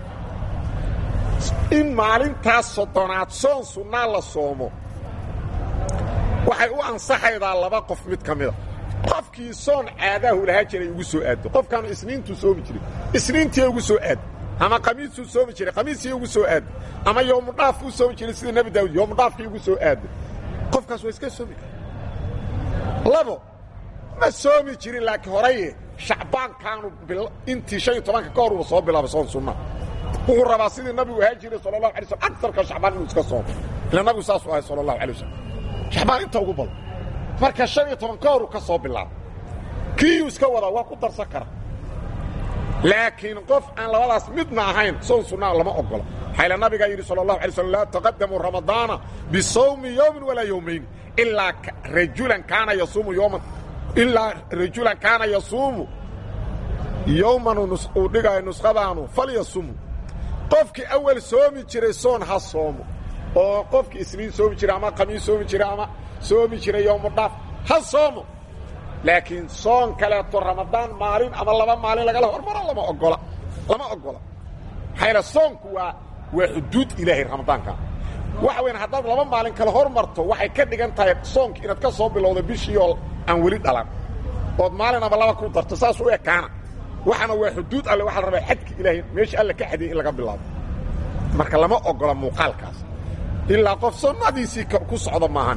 in maalintaas soddonaad soon sunnaa la soomo waxay u ansaxaydaa laba qof mid ka mida qofkii soon caadaahu lahaa jiray ugu soo aado qofkaanu isniintuu soomi jiray isniintii ugu soo aado ama qamiisuu soomi jiray qamiisii ugu soo aado ama yowmudhaaf uu soomi jiray sida nebi daawud yowmudhaafkii ugu soo aado qofkaas waa iska soomi kara labo ma soomi jirin laakiin horaye shacbaankaanu intii shan iyo tobanka ka hor uba soo bilaabay soon sunna wuxuu rabaa sidii nabigu ahaa jiray sala allahu alay slm agarka shacbaan inuu iska soomo ila nabigu saasuu ahay sala allahu alay wasalam shacbaan inta ugu badan marka shan iyo toban ka horu ka soo bilaaba kiiyuu iska wadaa waa ku darsan kara laakiin qof aan labadaas midna ahayn soon sunnaa lama ogola xayla nabigaa yidhi sala allahu alay slm laa taqadamuu ramadaana bisawmi yowmin walaa yowmayni ilaa rajulan kaana yasuumu yowman ilaa rajulan kaana yasuumu yowman uu dhigaayo nuskhadaanu falyasumu qofkii awal soomi jiray soon ha soomo oo qofkii isniin soomi jiray ama khamiis soomi jiray ama soomi jiray yowmudhaaf ha soomo laakiin soon kaleeto ramadaan maalin ama laba maalin lagala hormaro lama ogola lama ogola maxaa soonku waa waa xuduud ilaahay ramadaanka waxa weyan haddaad laba maalin kale hormarto waxay ka dhigan tahay soonki inaad ka soo bilowda bishii oo aan weli dhalan ood maalin ama laba ku darto saas u ekaana waxaana waa xuduud alle waxa la rabaa xadki ilaahay meeshii alle ka xadiyay in laga bilaabo marka lama ogola muuqaalkaas ilaa qof sunnadiisii ku socda maahan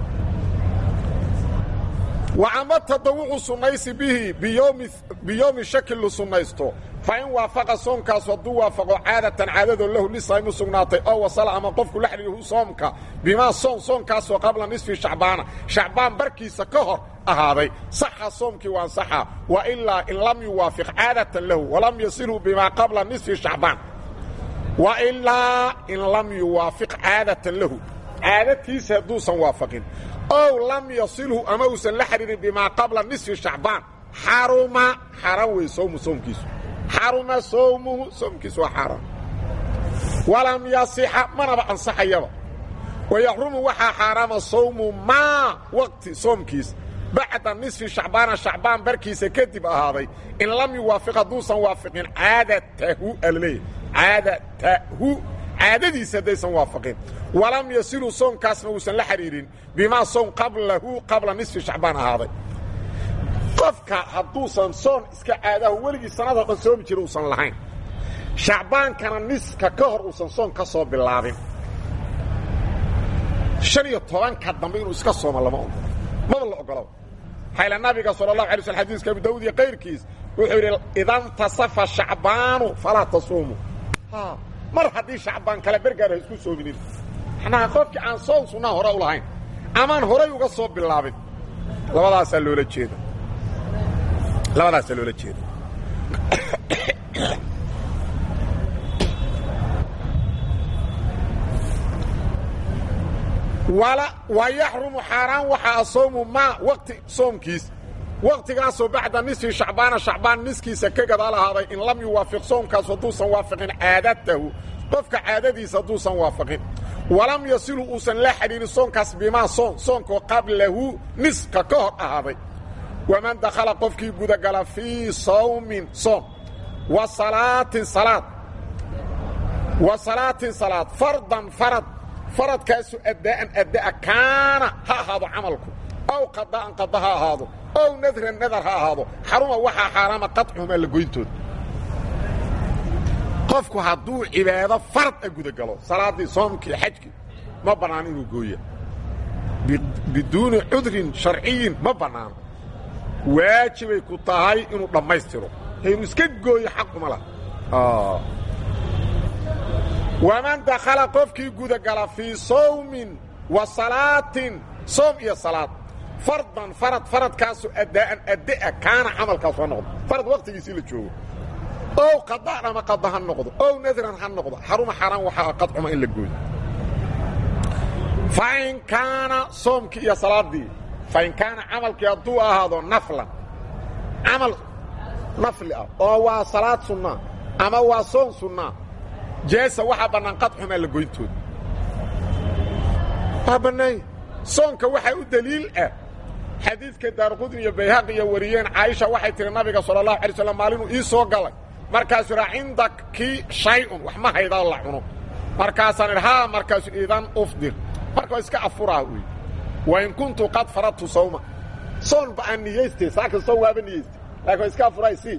wacama tadawuqu sunnaysi bihi biyowmi shaki lu sunnaysto fa in waafaqa soomkaas hadduu waafaqo caadatan caadadoo lahu lisaym u sugnaatay oo wasala ama qofku la xidhiihu soomka bimaa soom soonkaasoo qabla nisfi shacbaana shacbaan barkiisa ka hor ahaaday saxa soomkii waa ansaxa wa ilaa in lam yuwaafiq caadatan lahu walam yasilhu bimaa qabla nisfi shacbaan wa ilaa in lam yuwaafiq caadatan lahu caadatiisa hadduusan waafaqin ow lam yasilhu ama uusan la xidhiirin bimaa qabla nisfi shacbaan xaruma xaaraan wey sowmu soomkiisu xaruma sowmuhu soomkiisu waa xaaraan walam yasixa manaba ansaxayaba wayaxrumu waxaa xaaraama sawmu maa waqti soomkiis bacda nisfi shacbaana shacbaan barkiisa kadib ahaaday in lam yuwaafiq hadduusan waafiqin caadatahu alaleeyahy caadatahu caadadiisa haddaysan waafaqin walam yasilu soonkaasna uusan la xidhiirin bimaa sown qablahu qabla nisfi shacbaan ahaaday qofka hadduusan soon iska caadaho weligii sanadoo dhan soomi jira uusan lahayn shacbaankana niska ka hor uusan soon ka soo bilaabin han iyo tobanka dambe inuu iska sooma lama ogolo maba la ogolo xayla nabiga sal اlahu alay sl xadiiska abu dawud iyo kayrkiis wuxuu yidhi idantasafa shacbaanu falaa tasuumu mar haddii shacbaan kale bergaar ha isku soominin macnaha qofkii aan soon sunnaa hore u lahayn amaan horay uga soo bilaabin labadaasaa loola jeeda labadaasaa loola jeeda wa yaxrumu xaaraan waxaa asoomu maa waqti soomkiis waqtigaasoo bacda nisfi shacbaana shacbaan niskiisa ka gadaal ahaaday in lam yuwaafiq soomkaas hadduusan waafaqin caadatahu qofka caadadiisa hadduusan waafaqin walam yasilu uusan la xidhiirin soonkaas bimaa soon soonkoo qablahu niska ka hor ahaaday waman dakhala qofkii gudagala fii sawmin soom wa salaatin salaad wa salaatin salaad fardan farad faradkaasu addaa'an adda'a kaana ha ahaado camalku ow qada'an qada ha ahaado ow nadran nadar ha ahaado xaruma waxaa xaaraama qaطcuhumaa la goyntooda qofku hadduu cibaado farad a gudagalo salaaddii soomkii xajkii ma bannaan inuu gooya biduuni cudrin sharciyin ma bannaano waajibay ku tahay inuu dhammaystiro inuu iska gooyo xaquma lah waman dakhala qofkii gudagala fii sawmin wa salaatin soom iyo salaad fardan farad faradkaasu addaa'an adda'a kaana camalkaas ha noqdo farad wakhtigiisii la joogo ow qada'an ama qada ha noqdo ow nadran ha noqdo xaruma xaaraan waxaa qadcuma in la gooyo fain kaana soomkii iyo salaaddii fain kaana camalkii hadduu ahaado naflan camal nafli ah oo waa salaad sunnaa ama waa soon sunnaa jeesa waxaa bannaan qadxumaa la goyntooda waa bannaanya soonka waxaa u deliil ah xadiidka daarqudni iyo bayhaqi iyo wariyeen caaisha waxay tihi nabiga sala allahu alay slam maalinuu ii soo galay markaasuu idhaa cindakii shay-un wax ma haydaa la cuno markaasaan idhi haa markaasu idan ufdir marka waa iska afuraa wey wain kuntu qad faradtu sawma soon ba aan niyaystay saa kastoo waaba niyaystay laakin waa iska afuraa si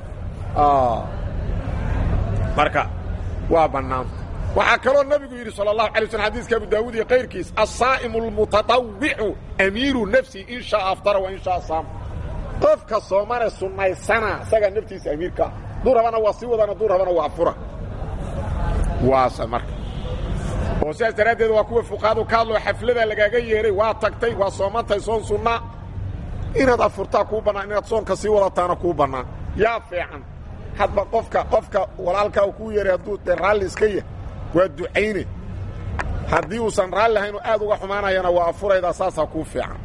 marka waa bannaanta waxaa kaloo nebigu yidhi salى الlahu alay slm xadiiska abu daawud iyo kayrkiis asaa'imu اlmutaطawicu amiiru nafsi in shaaa aftara wa in shaaa saama qofka soomane sunnaysana isagaa naftiisa amiirkaa duu rabana waa sii wadana duu rabana waa afura waasa marka oo sidaas daraaddeed waa kuwa fuqahadu ka hadloo xaflada lagaaga yeehay waa tagtay waa soomantahay soon sunnaa inaad afurtaa kuu bannaan inaad soonka sii wadataana kuu bannaan yaa fiican hadba qofka qofka walaalkaa kuu yeehay hadduu dee raalli iska yah waa ducayne haddii uusan raalli lahayn oo aad uga xumaanayana waa afuraydaa saasaa kuu fiican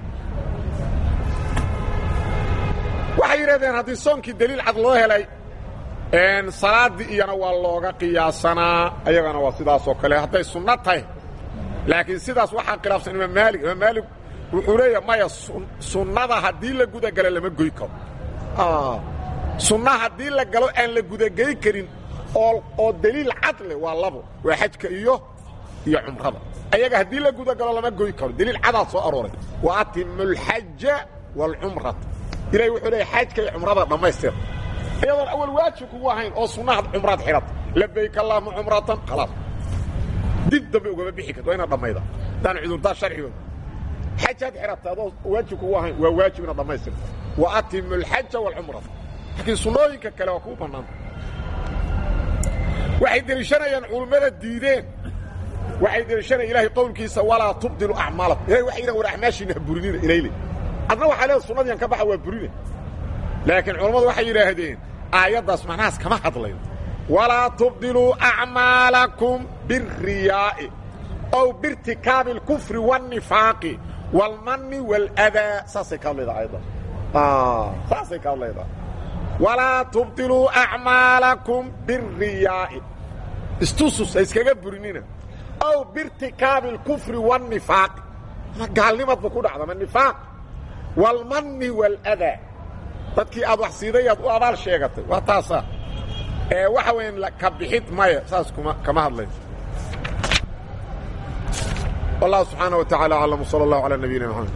waxay yidhahdeen haddii soonkii deliil cad loo helay salaaddii iyana waa looga qiyaasanaa ayagana waa sidaasoo kale hadday sunno tahay laakiin sidaas waxaa khilaafsan imaam maalig imaam maalig wuxuu leeyahay maya sunnada haddii la gudagalo lama goy karo sunna haddii la galo aan la gudagey karin oo oo deliil cad leh waa labo waa xajka iyo iyo cumrada ayaga haddii la gudagalo lama goy karo deliil cadaad soo arooray wa atimu alxaja waalcumrata ilahay wuxuu leeyahy xajka iyo cumrada dhammaystira iyadoon awal waajib kugu ahayn oo sunnahaad cumraad xidhata labayk allahuma cumratan khalaas dib dambe ugama bixi karta waa inaad dhammayda hadaan cudurdaa sharcigooda xajaad xidhata adoo waajib kugu ahayn waa waajib inaad dhammaystirta wa atimu alxaja waalcumrata laakiin sunnooyinka kale waa kuu bannaanta waxay deliishanayaan culummada diideen waxay deliishanaya ilahay qowlkiisa walaa tubdilu acmaalakum ilahay waxay yidhahan war acmaashiina ha burinina ilayle adna waxaa leeda sunnadiian ka baxa waa burine laakiin culammadu waxay yidhaahdeen aayaddaas macnahaas kama hadlayo walaa tubdiluu acmaalakum biالriyaa'i ow biirtikaabi اlkufri wاlnifaaqi wاlmanni wاladaa saasay ka hadlaydaa aayaddaas saasay ka hadlaydaa walaa tubdiluu acmaalakum biالriyaa'i istusus ha iskaga burinina ow biirtikaabi اlkufri wاlnifaaqi ama gaalnimadba ku dhacda ma nifaaq wاlmanni wاladaa dadkii aad wax siiday aad u abaal sheegatay waa taasaa ee waxa weyn ka bixid maya saas kuma kama hadlayso wallahu subxaanaه wa tacala aclam salى اllahu alى nabiyina mxamed